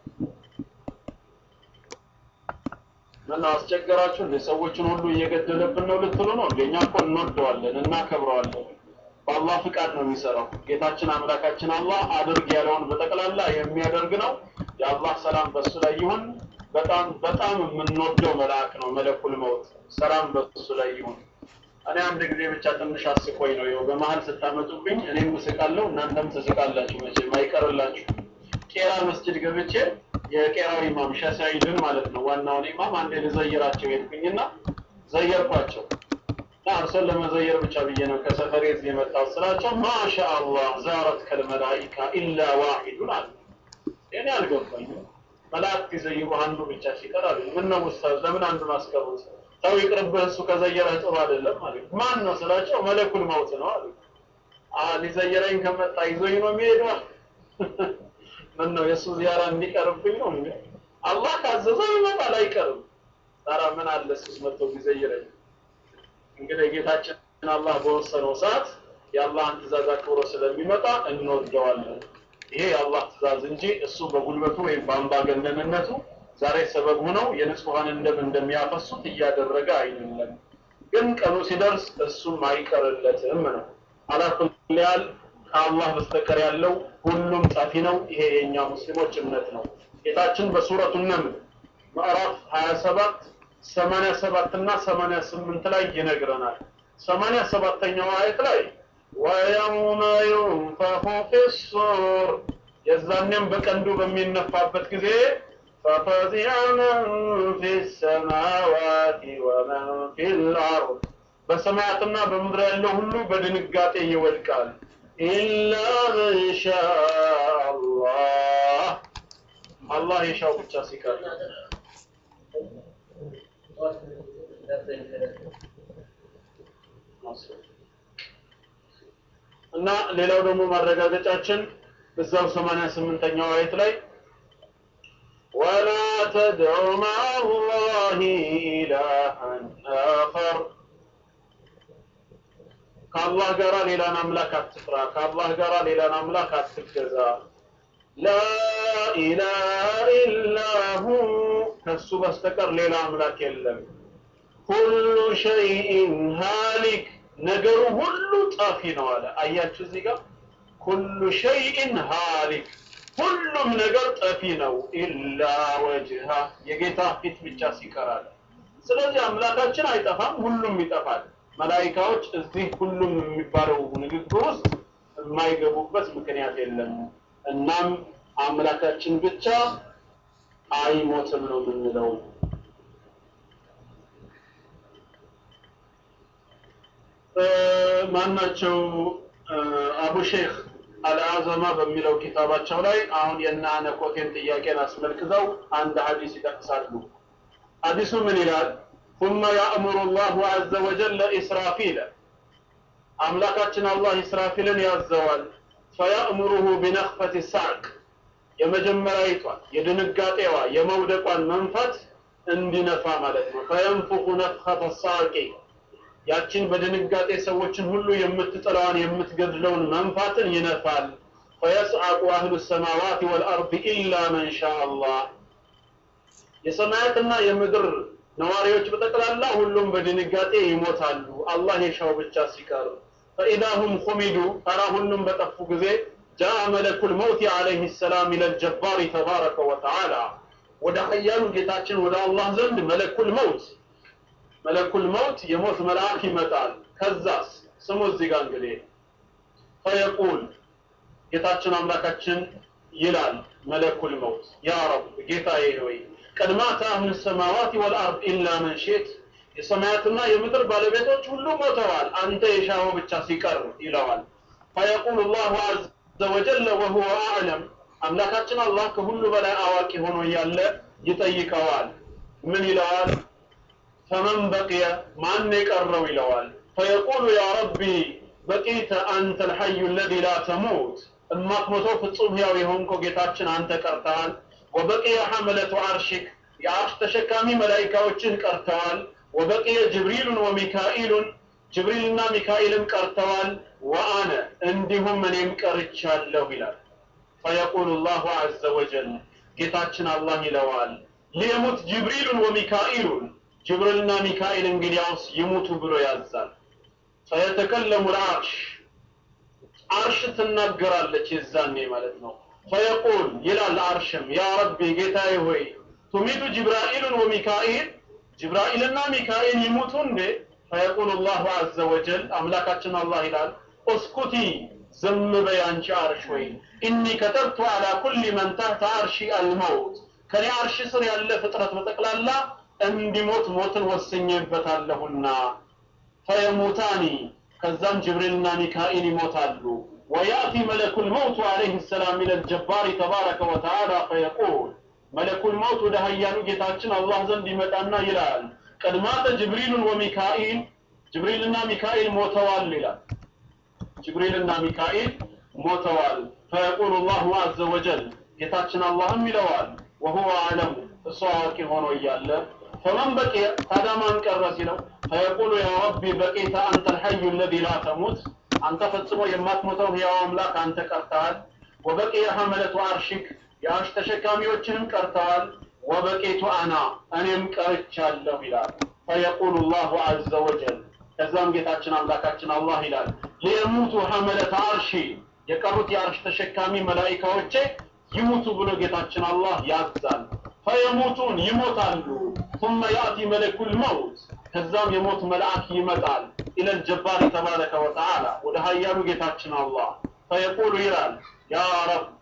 ምነው አስቸገራችሁ እንዴ? ሰዎችን ሁሉ እየገደለብን ነው ልትሉ ነው እንዴ? እኛ እኮ እንወደዋለን፣ እናከብረዋለን። በአላህ ፍቃድ ነው የሚሰራው። ጌታችን አምላካችን አላህ አድርግ ያለውን በጠቅላላ የሚያደርግ ነው። የአላህ ሰላም በሱ ላይ ይሁን። በጣም በጣም የምንወደው መልአክ ነው መለኩል መውት። ሰላም በሱ ላይ ይሁን። እኔ አንድ ጊዜ ብቻ ትንሽ አስቆኝ ነው ይኸው በመሀል ስታመጡብኝ እኔም እስቃለሁ እናንተም ትስቃላችሁ መቼም አይቀርላችሁ ቄራ መስጅድ ገብቼ የቄራው ኢማም ሸሳይድን ማለት ነው ዋናውን ኢማም አንዴ ልዘይራቸው ሄድኩኝና ዘየርኳቸው እና እርሶን ለመዘየር ብቻ ብዬ ነው ከሰፈሬ እዚህ የመጣው ስላቸው ማሻ አላህ ዛረት ከልመላኢካ ኢላ ዋሂዱን አለ እኔ አልገባኝም መላእክት ይዘይሩ አንዱ ብቻ ሲቀር አሉ ምን ነው ኡስታዝ ለምን አንዱን አስቀሩት ሰው ይቅርብህ እሱ ከዘየረህ ጥሩ አይደለም ማለት ማን ነው ስላቸው መለኩል መውት ነው አሉ ሊዘየረኝ ከመጣ ይዞኝ ነው የሚሄደው ምን ነው የእሱ ዚያራ እንዲቀርብኝ ነው እንዴ አላህ ካዘዘው ይመጣል አይቀርም ታዲያ ምን አለ እሱስ መጥቶ ቢዘይረኝ እንግዲህ ጌታችን አላህ በወሰነው ሰዓት የአላህን ትእዛዝ አክብሮ ስለሚመጣ እንወደዋለን ይሄ የአላህ ትእዛዝ እንጂ እሱ በጉልበቱ ወይም በአምባገነንነቱ ዛሬ ሰበብ ሆነው የንጹሐንን ደም እንደሚያፈሱት እያደረገ አይደለም። ግን ቀኑ ሲደርስ እሱም አይቀርለትም ነው። አላኩል ያህል ከአላህ በስተቀር ያለው ሁሉም ጻፊ ነው። ይሄ የእኛ ሙስሊሞች እምነት ነው። ጌታችን በሱረቱ ነምል ምዕራፍ 27 87 እና 88 ላይ ይነግረናል። 87ኛው አየት ላይ ወየውመ ዩንፈኹ ፊሱር የዛ የዛኔም በቀንዱ በሚነፋበት ጊዜ ፈፈዚዐ መን ፊ ሰማዋት ወመን ፊ ልአርድ በሰማያትና በምድር ያለው ሁሉ በድንጋጤ ይወድቃል። ኢላ መን ሻአ አላህ አላህ የሻው ብቻ ሲቀር እና ሌላው ደግሞ ማረጋገጫችን እዛው 88ኛው አየት ላይ ወላ ተድዑ መዐ አላህ ኢላሃን አኸር ከአላህ ጋር ሌላን አምላክ አትፍራ፣ ከአላህ ጋር ሌላን አምላክ አትገዛ። ላ ኢላሃ ኢላ ሁ ከሱ በስተቀር ሌላ አምላክ የለም። ኩሉ ሸይኢን ሃሊክ ነገሩ ሁሉ ጠፊ ነው አለ። አያችሁ እዚህ ጋር ኩሉ ሸይኢን ሃሊክ ሁሉም ነገር ጠፊ ነው። ኢላ ወጅሃ የጌታ ፊት ብቻ ሲቀራል። ስለዚህ አምላካችን አይጠፋም፣ ሁሉም ይጠፋል። መላኢካዎች እዚህ ሁሉም የሚባለው ንግግር ውስጥ የማይገቡበት ምክንያት የለም። እናም አምላካችን ብቻ አይሞትም ነው የምንለው። ማናቸው አቡ ሼክ አልአዘማ በሚለው ኪታባቸው ላይ አሁን የእነ አነኮቴን ጥያቄን አስመልክተው አንድ ሀዲስ ይጠቅሳሉ። ሀዲሱ ምን ይላል? ثم يأمر الله عز وجل إسرافيل አምላካችን አላህ ኢስራፊልን ያዘዋል። ፈያእሙሩሁ ቢነኽፈት ሳቅ የመጀመሪያዊቷ የድንጋጤዋ የመውደቋን መንፋት እንዲነፋ ማለት ነው። ፈየንፉኹ ነፍኸተ ሳቂ ያችን በድንጋጤ ሰዎችን ሁሉ የምትጥለዋን የምትገድለውን መንፋትን ይነፋል። ፈየስዓቁ አህሉ ሰማዋት ወልአርድ ኢላ መን ሻ አላህ የሰማያትና የምድር ነዋሪዎች በጠቅላላ ሁሉም በድንጋጤ ይሞታሉ፣ አላህ የሻው ብቻ ሲቀር። ፈኢዛ ሁም ኹሚዱ ተራ ሁሉም በጠፉ ጊዜ ጃአ መለኩል መውት ዓለይህ ሰላም ኢለል ጀባሪ ተባረከ ወተዓላ ወደ ሀያሉ ጌታችን ወደ አላህ ዘንድ መለኩል መውት መለኩል መውት የሞት መልአክ ይመጣል። ከዛስ ስሙ እዚህ ጋር እንግዲህ ፈየቁል ጌታችን አምላካችን ይላል መለኩል መውት ያ ረብ ጌታዬ ሆይ ቀድማተ አህሉ ሰማዋት ወልአርድ ኢላ መን ሺት የሰማያትና የምድር ባለቤቶች ሁሉ ሞተዋል፣ አንተ የሻኸው ብቻ ሲቀር ይለዋል። ፈየቁል ላሁ አዘ ወጀለ ወሁወ አዕለም አምላካችን አላህ ከሁሉ በላይ አዋቂ ሆኖ እያለ ይጠይቀዋል። ምን ይለዋል? ፈመን በቅየ ማን የቀረው ይለዋል። ፈየቁሉ ያ ረቢ በቂተ አንተ ልሐዩ ለዚ ላ ተሙት እማትሞተው ፍጹም ሕያው የሆንከው ጌታችን አንተ ቀርተሃል። ወበቂየ ሐመለቱ አርሽክ የአርሽ ተሸካሚ መላኢካዎችን ቀርተዋል። ወበቂየ ጅብሪሉን ወሚካኢሉን ጅብሪልና ሚካኤልም ቀርተዋል። ወአነ እንዲሁም እኔም ቀርቻለሁ ይላል። ፈየቁሉ ላሁ ዐዘ ወጀል ጌታችን አላህ ይለዋል ሊየሙት ጅብሪሉን ወሚካኢሉን ጅብሪልና ሚካኤል እንግዲያውስ ይሙቱ ብሎ ያዛል። ፈየተከለሙ ልአርሽ አርሽ ትናገራለች የዛኔ ማለት ነው። ፈየቁል ይላል አርሽም ያ ረቢ ጌታዬ ሆይ ቱሚቱ ጅብራኢሉን ወሚካኤል ጅብራኢልና ሚካኤል ይሙቱ እንዴ? ፈየቁል ላሁ ዐዘ ወጀል አምላካችን አላህ ይላል እስኩቲ ዝም በይ አንቺ አርሽ ሆይ ኢኒ ከተብቱ አላ ኩሊ መን ተህተ አርሺ አልመውት ከኔ አርሽ ስር ያለ ፍጥረት በጠቅላላ እንዲሞት ሞትን ወስኜበታለሁና ፈየሙታኒ ከዛም ጅብሪልና ሚካኤል ይሞታሉ ወያእቲ መለኩል መውቱ አለይህ ሰላም ኢለል ጀባሪ ተባረከ ወተዓላ ፈየቁል መለኩል መውት ወደ ሀያሉ ጌታችን አላህ ዘንድ ይመጣና ይላል ቀድማተ ጅብሪሉን ወሚካኤል ጅብሪልና ሚካኤል ሞተዋል ይላል ጅብሪልና ሚካኤል ሞተዋል ፈየቁሉ ላሁ አዘ ወጀል ጌታችን አላህም ይለዋል ወሁወ አዕለሙ እሱ አዋቂ ሆኖ እያለ ፈመን በቂየ ታዲያ ማን ቀረ ሲለው ፈየቁሉ ያ ረቢ በቂተ አንተ ልሐዩ ለዚ ላ ተሙት አንተ ፈጽሞ የማትሞተው ሕያው አምላክ አንተ ቀርተሃል ወበቂየ ሐመለቱ አርሽክ የአርሽ ተሸካሚዎችንም ቀርተዋል ወበቂቱ አና እኔም ቀርቻለሁ ይላል ፈየቁሉ ላሁ አዘ ወጀል ከዛም ጌታችን አምላካችን አላህ ይላል ሊየሙቱ ሐመለተ አርሺ የቀሩት የአርሽ ተሸካሚ መላኢካዎቼ ይሙቱ ብሎ ጌታችን አላህ ያዛል ፈየሙቱን ይሞታሉ ثم يأتي ملك الموت ከዛም የሞት መልአክ ይመጣል إلى الجبار تبارك وتعالى ወደ ሀያሉ ጌታችን አላህ ፈየቁሉ ይላል ያ ረብ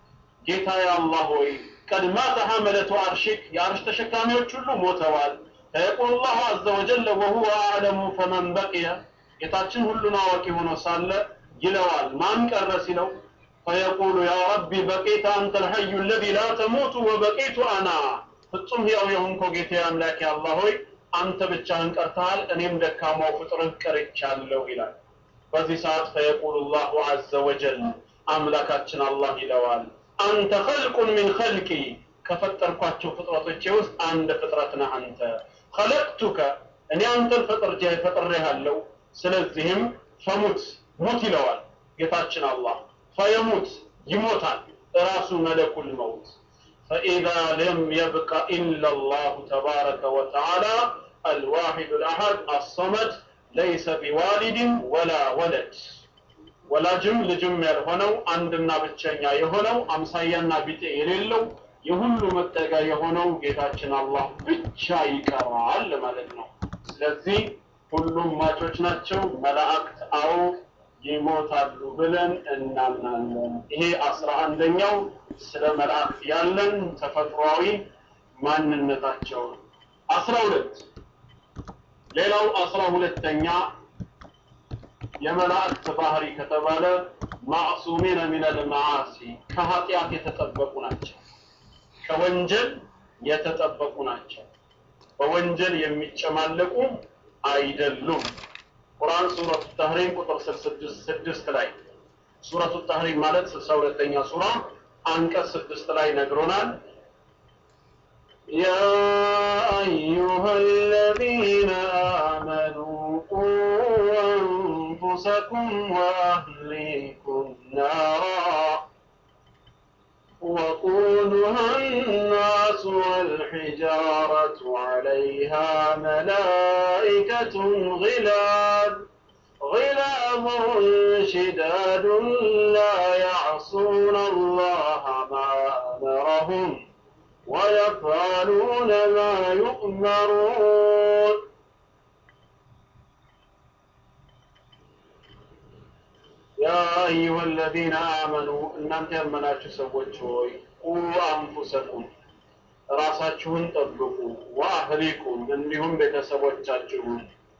ጌታዬ አላህ ሆይ ቀድ ማተ ሐመለቱ አርሽክ የአርሽ ተሸካሚዎች ሁሉ ሞተዋል ፈየቁል ላሁ አዘ ወጀለ ወሁወ አዕለሙ ፈመን በቅየ ጌታችን ሁሉን አዋቂ ሆኖ ሳለ ይለዋል ማን ቀረ ሲለው ፈየቁሉ ያ ረቢ በቂተ አንተ ልሐዩ ለዚ ላ ተሙቱ ወበቂቱ አና ፍጹም ሕያው የሆንከው ጌታ አምላኬ አላህ ሆይ አንተ ብቻህን ቀርተሃል እኔም ደካማው ፍጥርህ ቀርቻለሁ ይላል በዚህ ሰዓት ፈየቁሉ ላሁ አዘ ወጀል አምላካችን አላህ ይለዋል አንተ ኸልቁን ሚን ኸልቂ ከፈጠርኳቸው ፍጥረቶቼ ውስጥ አንድ ፍጥረት ነህ አንተ ኸለቅቱከ እኔ አንተን ፈጥርጄ ፈጥሬሃለሁ ስለዚህም ፈሙት ሙት ይለዋል ጌታችን አላህ ፈየሙት ይሞታል ራሱ መለኩል መውት فإذا لم يبق إلا الله تبارك وتعالى الواحد الأحد الصمد ليس بوالد ولا ولد ወላጅም ልጅም ያልሆነው አንድና ብቸኛ የሆነው አምሳያና ቢጤ የሌለው የሁሉ መጠጊያ የሆነው ጌታችን አላህ ብቻ ይቀራል ማለት ነው። ስለዚህ ሁሉም ማቾች ናቸው። መላእክት አዎ ይሞታሉ ብለን እናምናለን። ይሄ አስራ አንደኛው ስለ መላእክት ያለን ተፈጥሯዊ ማንነታቸው ነው። አስራ ሁለት ሌላው አስራ ሁለተኛ የመላእክት ባህሪ ከተባለ ማዕሱሚነ ሚነል መዓሲ ከኃጢአት የተጠበቁ ናቸው። ከወንጀል የተጠበቁ ናቸው። በወንጀል የሚጨማለቁ አይደሉም። ቁርአን ሱረቱ ተህሪም ቁጥር ስድስት ላይ ሱረቱ ተህሪም ማለት ስልሳ ሁለተኛ ሱራ አንቀጽ ስድስት ላይ ነግሮናል። يا أيها الذين آمنوا قوا أنفسكم وأهليكم نارا وقودها الناس والحجارة عليها ملائكة غلاد غلاب شداد لا يعصون الله ما أمرهم ويفعلون ما يؤمرون يا أيها الذين آمنوا እናንተ ያመናችሁ ሰዎች ሆይ ቁ አንፉሰኩም ራሳችሁን ጠብቁ ወአህሊኩም እንዲሁም ቤተሰቦቻችሁን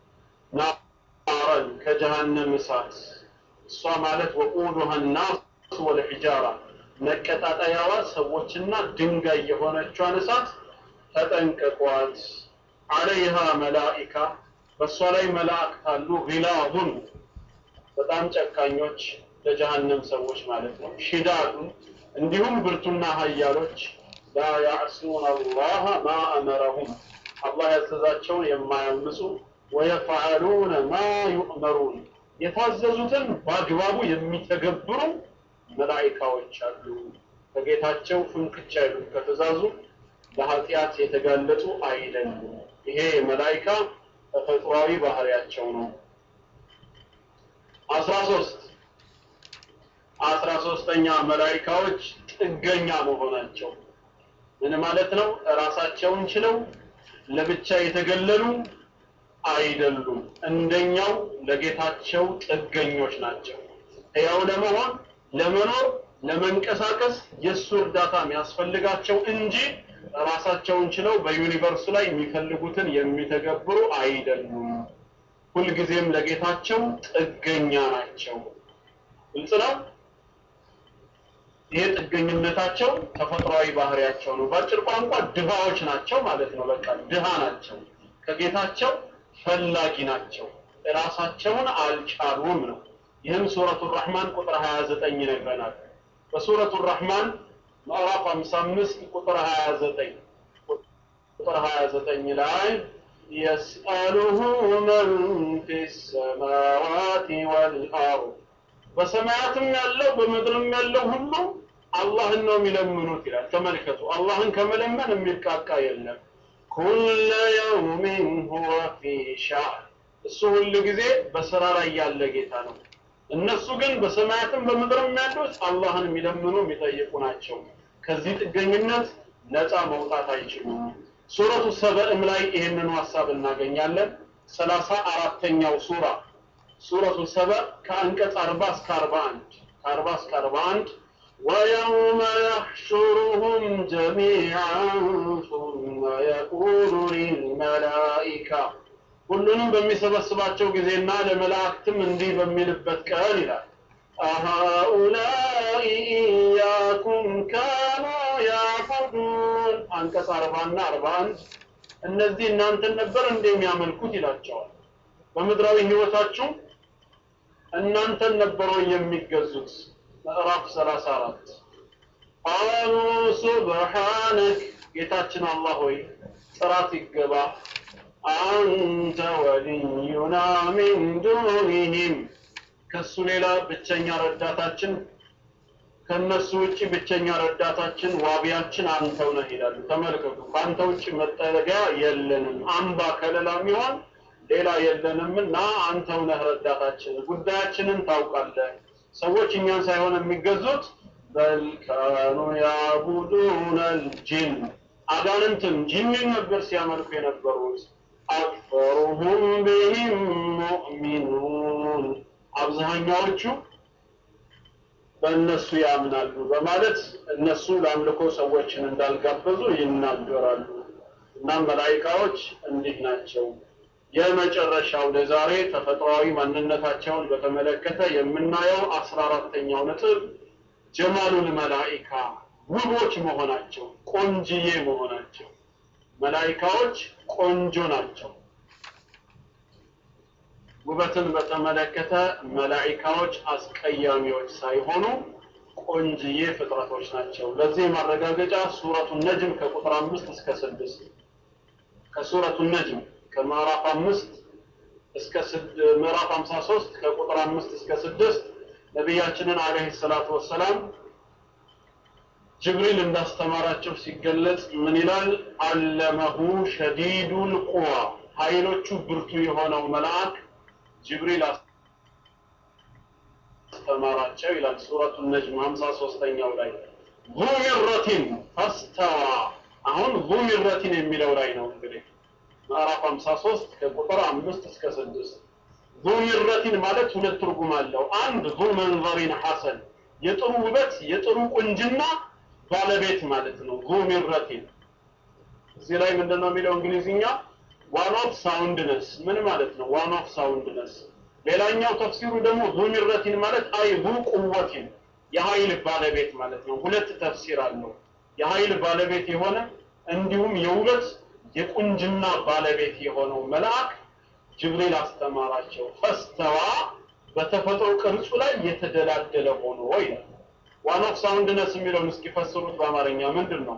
ናረን ከጀሃነም እሳት እሷ ማለት ወቁዱሃ ናስ ወልሒጃራ መቀጣጠያዋ ሰዎችና ድንጋይ የሆነቿን እሳት ተጠንቀቋት። አለይሃ መላኢካ በእሷ ላይ መላእክት አሉ። ጊላዙን በጣም ጨካኞች ለጀሃነም ሰዎች ማለት ነው። ሽዳዱን እንዲሁም ብርቱና ሀያሎች ላ ያዕሱን አላህ ማ አመረሁም አላህ ያዘዛቸውን የማያምፁ ወየፈዓሉነ ማ ዩእመሩን የታዘዙትን በአግባቡ የሚተገብሩ መላኢካዎች አሉ። ከጌታቸው ፍንክች አይሉም ከትእዛዙ ለኃጢአት የተጋለጡ አይደሉም። ይሄ መላኢካ ተፈጥሯዊ ባህሪያቸው ነው። አስራ ሶስት አስራ ሶስተኛ መላኢካዎች ጥገኛ መሆናቸው ምን ማለት ነው? ራሳቸውን ችለው ለብቻ የተገለሉ አይደሉም። እንደኛው ለጌታቸው ጥገኞች ናቸው። ሕያው ለመሆን ለመኖር ለመንቀሳቀስ የእሱ እርዳታ የሚያስፈልጋቸው እንጂ ራሳቸውን ችለው በዩኒቨርሱ ላይ የሚፈልጉትን የሚተገብሩ አይደሉም። ሁልጊዜም ለጌታቸው ጥገኛ ናቸው። ግልጽ ነው። ይሄ ጥገኝነታቸው ተፈጥሯዊ ባህሪያቸው ነው። በአጭር ቋንቋ ድሃዎች ናቸው ማለት ነው። በቃ ድሃ ናቸው። ከጌታቸው ፈላጊ ናቸው። ራሳቸውን አልቻሉም ነው። ይህም ሱረቱ ራህማን ቁጥር 29 ይነግረናል። በሱረቱ ራህማን ምዕራፍ 55 ቁጥር 29 ቁጥር 29 ላይ የስአሉሁ መን ፊ ሰማዋት ወልአርድ በሰማያትም ያለው በምድርም ያለው ሁሉ አላህን ነው የሚለምኑት ይላል። ተመልከቱ፣ አላህን ከመለመን የሚቃቃ የለም። ኩለ የውሚን ሁወ ፊ ሻእ እሱ ሁል ጊዜ በስራ ላይ ያለ ጌታ ነው። እነሱ ግን በሰማያትም በምድርም ያሉት አላህን የሚለምኑ የሚጠይቁ ናቸው። ከዚህ ጥገኝነት ነፃ መውጣት አይችሉም። ሱረቱ ሰበእም ላይ ይህንኑ ሀሳብ እናገኛለን። ሰላሳ አራተኛው ሱራ ሱረቱ ሰበእ ከአንቀጽ አርባ እስከ አርባ አንድ ከአርባ እስከ አርባ አንድ ويوم يحشرهم جميعا ثم يقول للملائكة ሁሉንም በሚሰበስባቸው ጊዜና ለመላእክትም እንዲህ በሚልበት ቀን ይላል አሃኡላይ ኢያኩም ካኑ ያዕቡዱን አንቀጽ አርባና አርባ አንድ እነዚህ እናንተን ነበር እንደሚያመልኩት ይላቸዋል በምድራዊ ህይወታችሁ እናንተን ነበሩ የሚገዙት ምዕራፍ 34 ቃሉ ሱብሓነክ ጌታችን አላህ ሆይ ጥራት ይገባ አንተ ወልዩና ሚን ዱኒህም ከሱ ሌላ ብቸኛ ረዳታችን ከነሱ ውጭ ብቸኛ ረዳታችን ዋቢያችን አንተው ነህ ይላሉ ተመልከቱ ከአንተ ውጭ መጠለቂያ የለንም አምባ ከለላ የሚሆን ሌላ የለንምና አንተው ነህ ረዳታችን ጉዳያችንን ታውቃለህ ሰዎች እኛን ሳይሆን የሚገዙት በል ካኑ ያቡዱነ ልጅን አጋንንትን ጂንን ነበር ሲያመልኩ የነበሩት አክፈሩሁም ቢህም ሙእሚኑን አብዛኛዎቹ በእነሱ ያምናሉ በማለት እነሱ ለአምልኮ ሰዎችን እንዳልጋበዙ ይናገራሉ እና መላይካዎች እንዲህ ናቸው የመጨረሻው ለዛሬ ተፈጥሯዊ ማንነታቸውን በተመለከተ የምናየው አስራ አራተኛው ነጥብ ጀማሉል መላኢካ ውቦች መሆናቸው ቆንጅዬ መሆናቸው መላኢካዎች ቆንጆ ናቸው ውበትን በተመለከተ መላኢካዎች አስቀያሚዎች ሳይሆኑ ቆንጅዬ ፍጥረቶች ናቸው ለዚህ ማረጋገጫ ሱረቱ ነጅም ከቁጥር አምስት እስከ ስድስት ከሱረቱ ነጅም ከምዕራፍ አምስት እስከ ምዕራፍ 53 ከቁጥር አምስት እስከ ስድስት ነቢያችንን አለይሂ ሰላቱ ወሰላም ጅብሪል እንዳስተማራቸው ሲገለጽ ምን ይላል? አለመሁ ሸዲዱል ቁዋ ኃይሎቹ ብርቱ የሆነው መልአክ ጅብሪል አስተማራቸው ይላል ሱረቱ ነጅም 53ኛው ላይ ዙ ሚረቲን ፈስተዋ አሁን ዙ ሚረቲን የሚለው ላይ ነው እንግዲህ ምዕራፍ 53 ከቁጥር 5 እስከ 6 ዙ ሚረቲን ማለት ሁለት ትርጉም አለው አንድ ዙ መንዘሪን ሐሰን የጥሩ ውበት የጥሩ ቁንጅና ባለቤት ማለት ነው ዙ ሚረቲን እዚህ ላይ ምንድነው የሚለው እንግሊዝኛ ዋን ኦፍ ሳውንድነስ ምን ማለት ነው ዋን ኦፍ ሳውንድነስ ሌላኛው ተፍሲሩ ደግሞ ዙ ሚረቲን ማለት አይ ዙ ቁወቲን የኃይል ባለቤት ማለት ነው ሁለት ተፍሲር አለው የኃይል ባለቤት የሆነ እንዲሁም የውበት የቁንጅና ባለቤት የሆነው መልአክ ጅብሪል አስተማራቸው ፈስተዋ በተፈጥሮ ቅርጹ ላይ የተደላደለ ሆኖ ይላል ዋን ኦፍ ሳውንድነስ የሚለውን እስኪፈስሩት በአማርኛ ምንድን ነው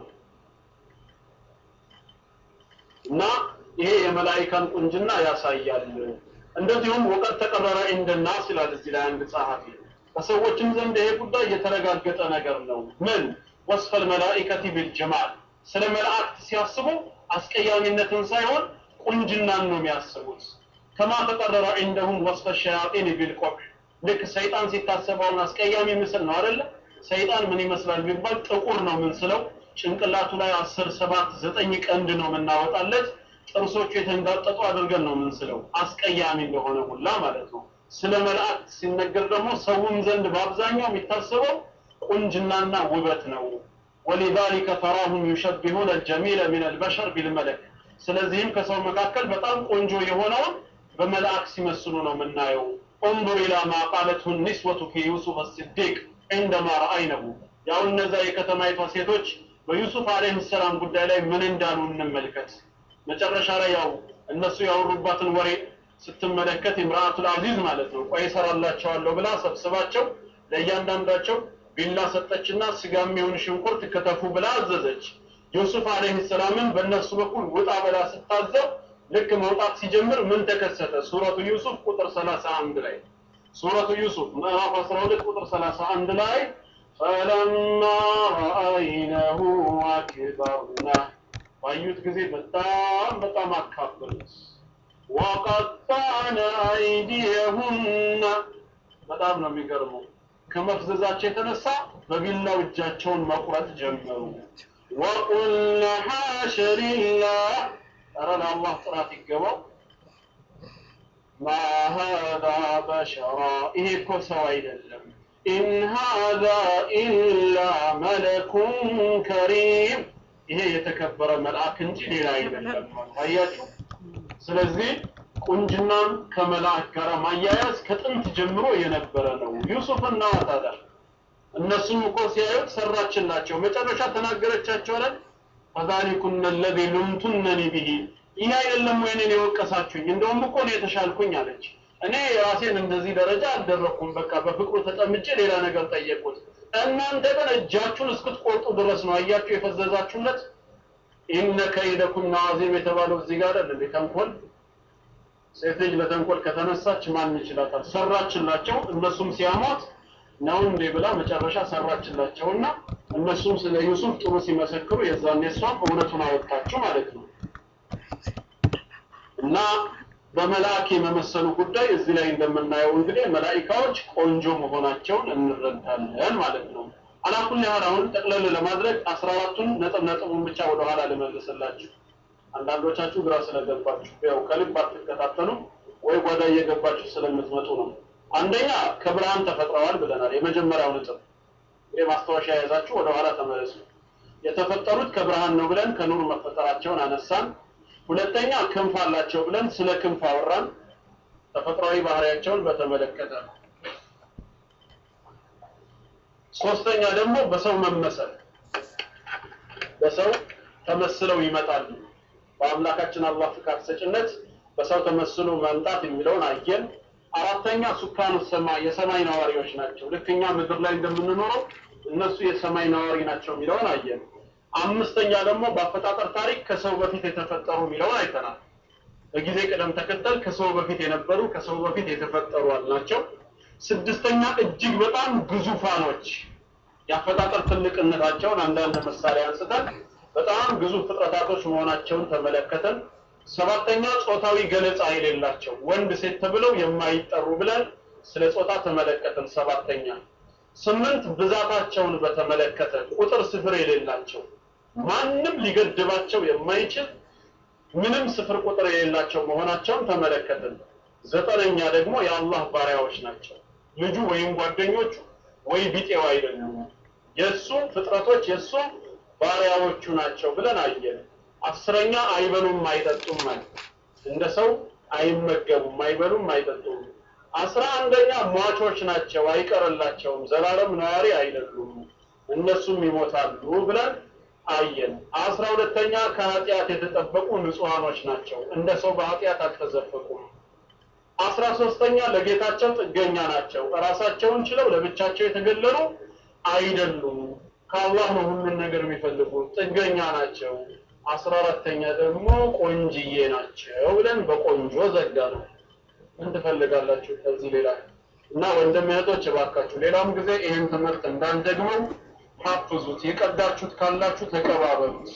እና ይሄ የመላይካን ቁንጅና ያሳያል እንደዚሁም ወቀት ተቀረረ እንደናስ ይላል እዚህ ላይ አንድ ጸሐፊ በሰዎችም ዘንድ ይሄ ጉዳይ የተረጋገጠ ነገር ነው ምን ወስፈል መላኢከቲ ቢልጀማል ስለ መላእክት ሲያስቡ አስቀያሚነትን ሳይሆን ቁንጅናን ነው የሚያስቡት ከማ ተቀረረ እንደሁም ወስፈ ሸያጢን ቢልቆብ ልክ ሰይጣን ሲታሰበውን አስቀያሚ ምስል ነው አይደለ ሰይጣን ምን ይመስላል ቢባል ጥቁር ነው ምንስለው ጭንቅላቱ ላይ አስር ሰባት ዘጠኝ ቀንድ ነው የምናወጣለት ጥርሶቹ የተንጋጠጡ አድርገን ነው ምንስለው አስቀያሚ እንደሆነ ሁላ ማለት ነው ስለ መላእክት ሲነገር ደግሞ ሰውም ዘንድ በአብዛኛው የሚታሰበው ቁንጅናና ውበት ነው ولذلك تراهم يشبهون الجميل من البشر بالملك ስለዚህም ከሰው መካከል በጣም ቆንጆ የሆነውን በመልአክ ሲመስሉ ነው የምናየው انظر الى ما قالته النسوة في يوسف الصديق عندما رأينه ያው እነዛ የከተማይቷ ሴቶች በዩሱፍ አለይሂ ሰላም ጉዳይ ላይ ምን እንዳሉ እንመልከት መጨረሻ ላይ ያው እነሱ ያወሩባትን ወሬ ስትመለከት ኢምራአቱል አዚዝ ማለት ነው ቆይ እሰራላቸዋለሁ ብላ ሰብስባቸው ለእያንዳንዳቸው ቢላ ሰጠችና ስጋ የሚሆን ሽንኩርት ከተፉ ብላ አዘዘች ዮሱፍ አለይሂ ሰላምን በእነሱ በኩል ውጣ ብላ ስታዘው ልክ መውጣት ሲጀምር ምን ተከሰተ ሱረቱ ዩሱፍ ቁጥር 31 ላይ ሱረቱ ዩሱፍ ምዕራፍ 12 ቁጥር 31 ላይ فلما رأينه أكبرنه ባዩት ጊዜ በጣም በጣም አካበሉት ወቀጣነ አይዲየሁና በጣም ነው የሚገርመው ከመፍዘዛቸው የተነሳ በቢላው እጃቸውን መቁረጥ ጀመሩ ወቁልነ ሐሸ ሊላህ ኧረ ለአላህ ጥራት ይገባው ማ ሃዛ በሸራ ይሄ እኮ ሰው አይደለም ኢን ሃዛ ኢላ መለኩን ከሪም ይሄ የተከበረ መልአክ እንጂ ሌላ አይደለም አያችሁ ስለዚህ ቁንጅናን ከመልአክ ጋር ማያያዝ ከጥንት ጀምሮ የነበረ ነው ዩሱፍና ታዲያ እነሱም እኮ ሲያዩት ሰራችላቸው መጨረሻ ተናገረቻቸው አለ ፈዛሊኩነ ለዚ ሉምቱነኒ ቢሂ ይህ አይደለም ወይ እኔን የወቀሳችሁኝ እንደውም እኮ ነው የተሻልኩኝ አለች እኔ ራሴን እንደዚህ ደረጃ አልደረኩም በቃ በፍቅሩ ተጠምጬ ሌላ ነገር ጠየቁት እናንተ ግን እጃችሁን እስክትቆርጡ ድረስ ነው አያችሁ የፈዘዛችሁለት ኢነ ከይደኩም ናዚም የተባለው እዚህ ጋር አይደል እንዴ ተንኮል ሴት ልጅ ለተንኮል ከተነሳች ማን ይችላታል ሰራችላቸው እነሱም ሲያሟት ነው እንዴ ብላ መጨረሻ ሰራችላቸውና እነሱም ስለ ዩሱፍ ጥሩ ሲመሰክሩ የዛኔ እሷም እውነቱን አወጣችሁ ማለት ነው እና በመላእክ የመመሰሉ ጉዳይ እዚህ ላይ እንደምናየው እንግዲህ መላኢካዎች ቆንጆ መሆናቸውን እንረዳለን ማለት ነው አላኩል ያህል አሁን ጠቅለል ለማድረግ አስራ አራቱን ነጥብ ነጥቡን ብቻ ወደኋላ ልመልስላችሁ አንዳንዶቻችሁ ግራ ስለገባችሁ ያው ከልብ አትከታተሉ ወይ ጓዳ እየገባችሁ ስለምትመጡ ነው አንደኛ ከብርሃን ተፈጥረዋል ብለናል የመጀመሪያው ነጥብ ይህ ማስታወሻ የያዛችሁ ወደኋላ ተመለሱ የተፈጠሩት ከብርሃን ነው ብለን ከኑር መፈጠራቸውን አነሳን ሁለተኛ ክንፍ አላቸው ብለን ስለ ክንፍ አወራን ተፈጥሯዊ ባህሪያቸውን በተመለከተ ሶስተኛ ደግሞ በሰው መመሰል በሰው ተመስለው ይመጣሉ በአምላካችን አላህ ፍቃድ ሰጭነት በሰው ተመስሎ መምጣት የሚለውን አየን አራተኛ ሱካኑ ሰማይ የሰማይ ነዋሪዎች ናቸው ልክ እኛ ምድር ላይ እንደምንኖረው እነሱ የሰማይ ነዋሪ ናቸው የሚለውን አየን አምስተኛ ደግሞ በአፈጣጠር ታሪክ ከሰው በፊት የተፈጠሩ የሚለውን አይተናል በጊዜ ቅደም ተከተል ከሰው በፊት የነበሩ ከሰው በፊት የተፈጠሩ አልናቸው ስድስተኛ እጅግ በጣም ግዙፋኖች የአፈጣጠር ትልቅነታቸውን አንዳንድ ምሳሌ አንስተን በጣም ግዙፍ ፍጥረታቶች መሆናቸውን ተመለከተን ሰባተኛ ጾታዊ ገለጻ የሌላቸው ወንድ ሴት ተብለው የማይጠሩ ብለን ስለ ጾታ ተመለከተን ሰባተኛ ስምንት ብዛታቸውን በተመለከተ ቁጥር ስፍር የሌላቸው ማንም ሊገድባቸው የማይችል ምንም ስፍር ቁጥር የሌላቸው መሆናቸውን ተመለከትን ዘጠነኛ ደግሞ የአላህ ባሪያዎች ናቸው ልጁ ወይም ጓደኞቹ ወይ ቢጤው አይደሉም የእሱ ፍጥረቶች የእሱ ባሪያዎቹ ናቸው ብለን አየን አስረኛ አይበሉም አይጠጡም ማለት እንደ ሰው አይመገቡም አይበሉም አይጠጡም አስራ አንደኛ ሟቾች ናቸው አይቀርላቸውም ዘላለም ነዋሪ አይደሉም እነሱም ይሞታሉ ብለን አየን አስራ ሁለተኛ ከኃጢአት የተጠበቁ ንጹሃኖች ናቸው እንደ ሰው በኃጢአት አልተዘፈቁም አስራ ሶስተኛ ለጌታቸው ጥገኛ ናቸው ራሳቸውን ችለው ለብቻቸው የተገለሉ አይደሉም ከአላህ ነው ሁሉን ነገር የሚፈልጉት ጥገኛ ናቸው አስራ አራተኛ ደግሞ ቆንጅዬ ናቸው ብለን በቆንጆ ዘጋ ነው ምን ትፈልጋላችሁ ከዚህ ሌላ እና ወንድም እህቶች እባካችሁ ሌላም ጊዜ ይህን ትምህርት እንዳንደግመው ሀፍዙት የቀዳችሁት ካላችሁ ተቀባበሉት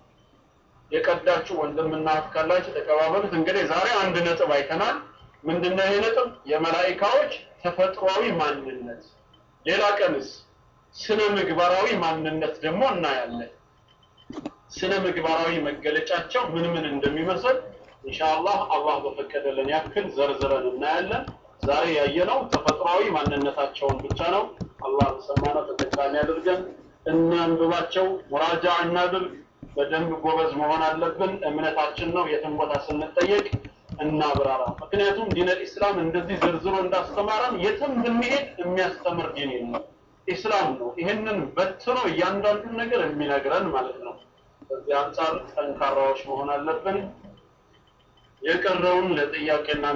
የቀዳችሁ ወንድምና እህት ካላችሁ ተቀባበሉት እንግዲህ ዛሬ አንድ ነጥብ አይተናል ምንድነው ይሄ ነጥብ የመላኢካዎች ተፈጥሯዊ ማንነት ሌላ ቀንስ ስነ ምግባራዊ ማንነት ደግሞ እናያለን ስነ ምግባራዊ መገለጫቸው ምን ምን እንደሚመስል ኢንሻአላህ አላህ በፈቀደልን ያክል ዘርዝረን እናያለን ዛሬ ያየነው ተፈጥሯዊ ማንነታቸውን ብቻ ነው አላህ በሰማነው ተጠቃሚ አድርገን እናንብባቸው ሙራጃ እናድርግ በደንብ ጎበዝ መሆን አለብን እምነታችን ነው የትም ቦታ ስንጠየቅ እናብራራ ምክንያቱም ዲን ኢስላም እንደዚህ ዝርዝሮ እንዳስተማረን የትም ብንሄድ የሚያስተምር ዲን ነው ኢስላም ነው ይህንን በትኖ እያንዳንዱን ነገር የሚነግረን ማለት ነው በዚህ አንጻር ጠንካራዎች መሆን አለብን የቀረውን ለጥያቄና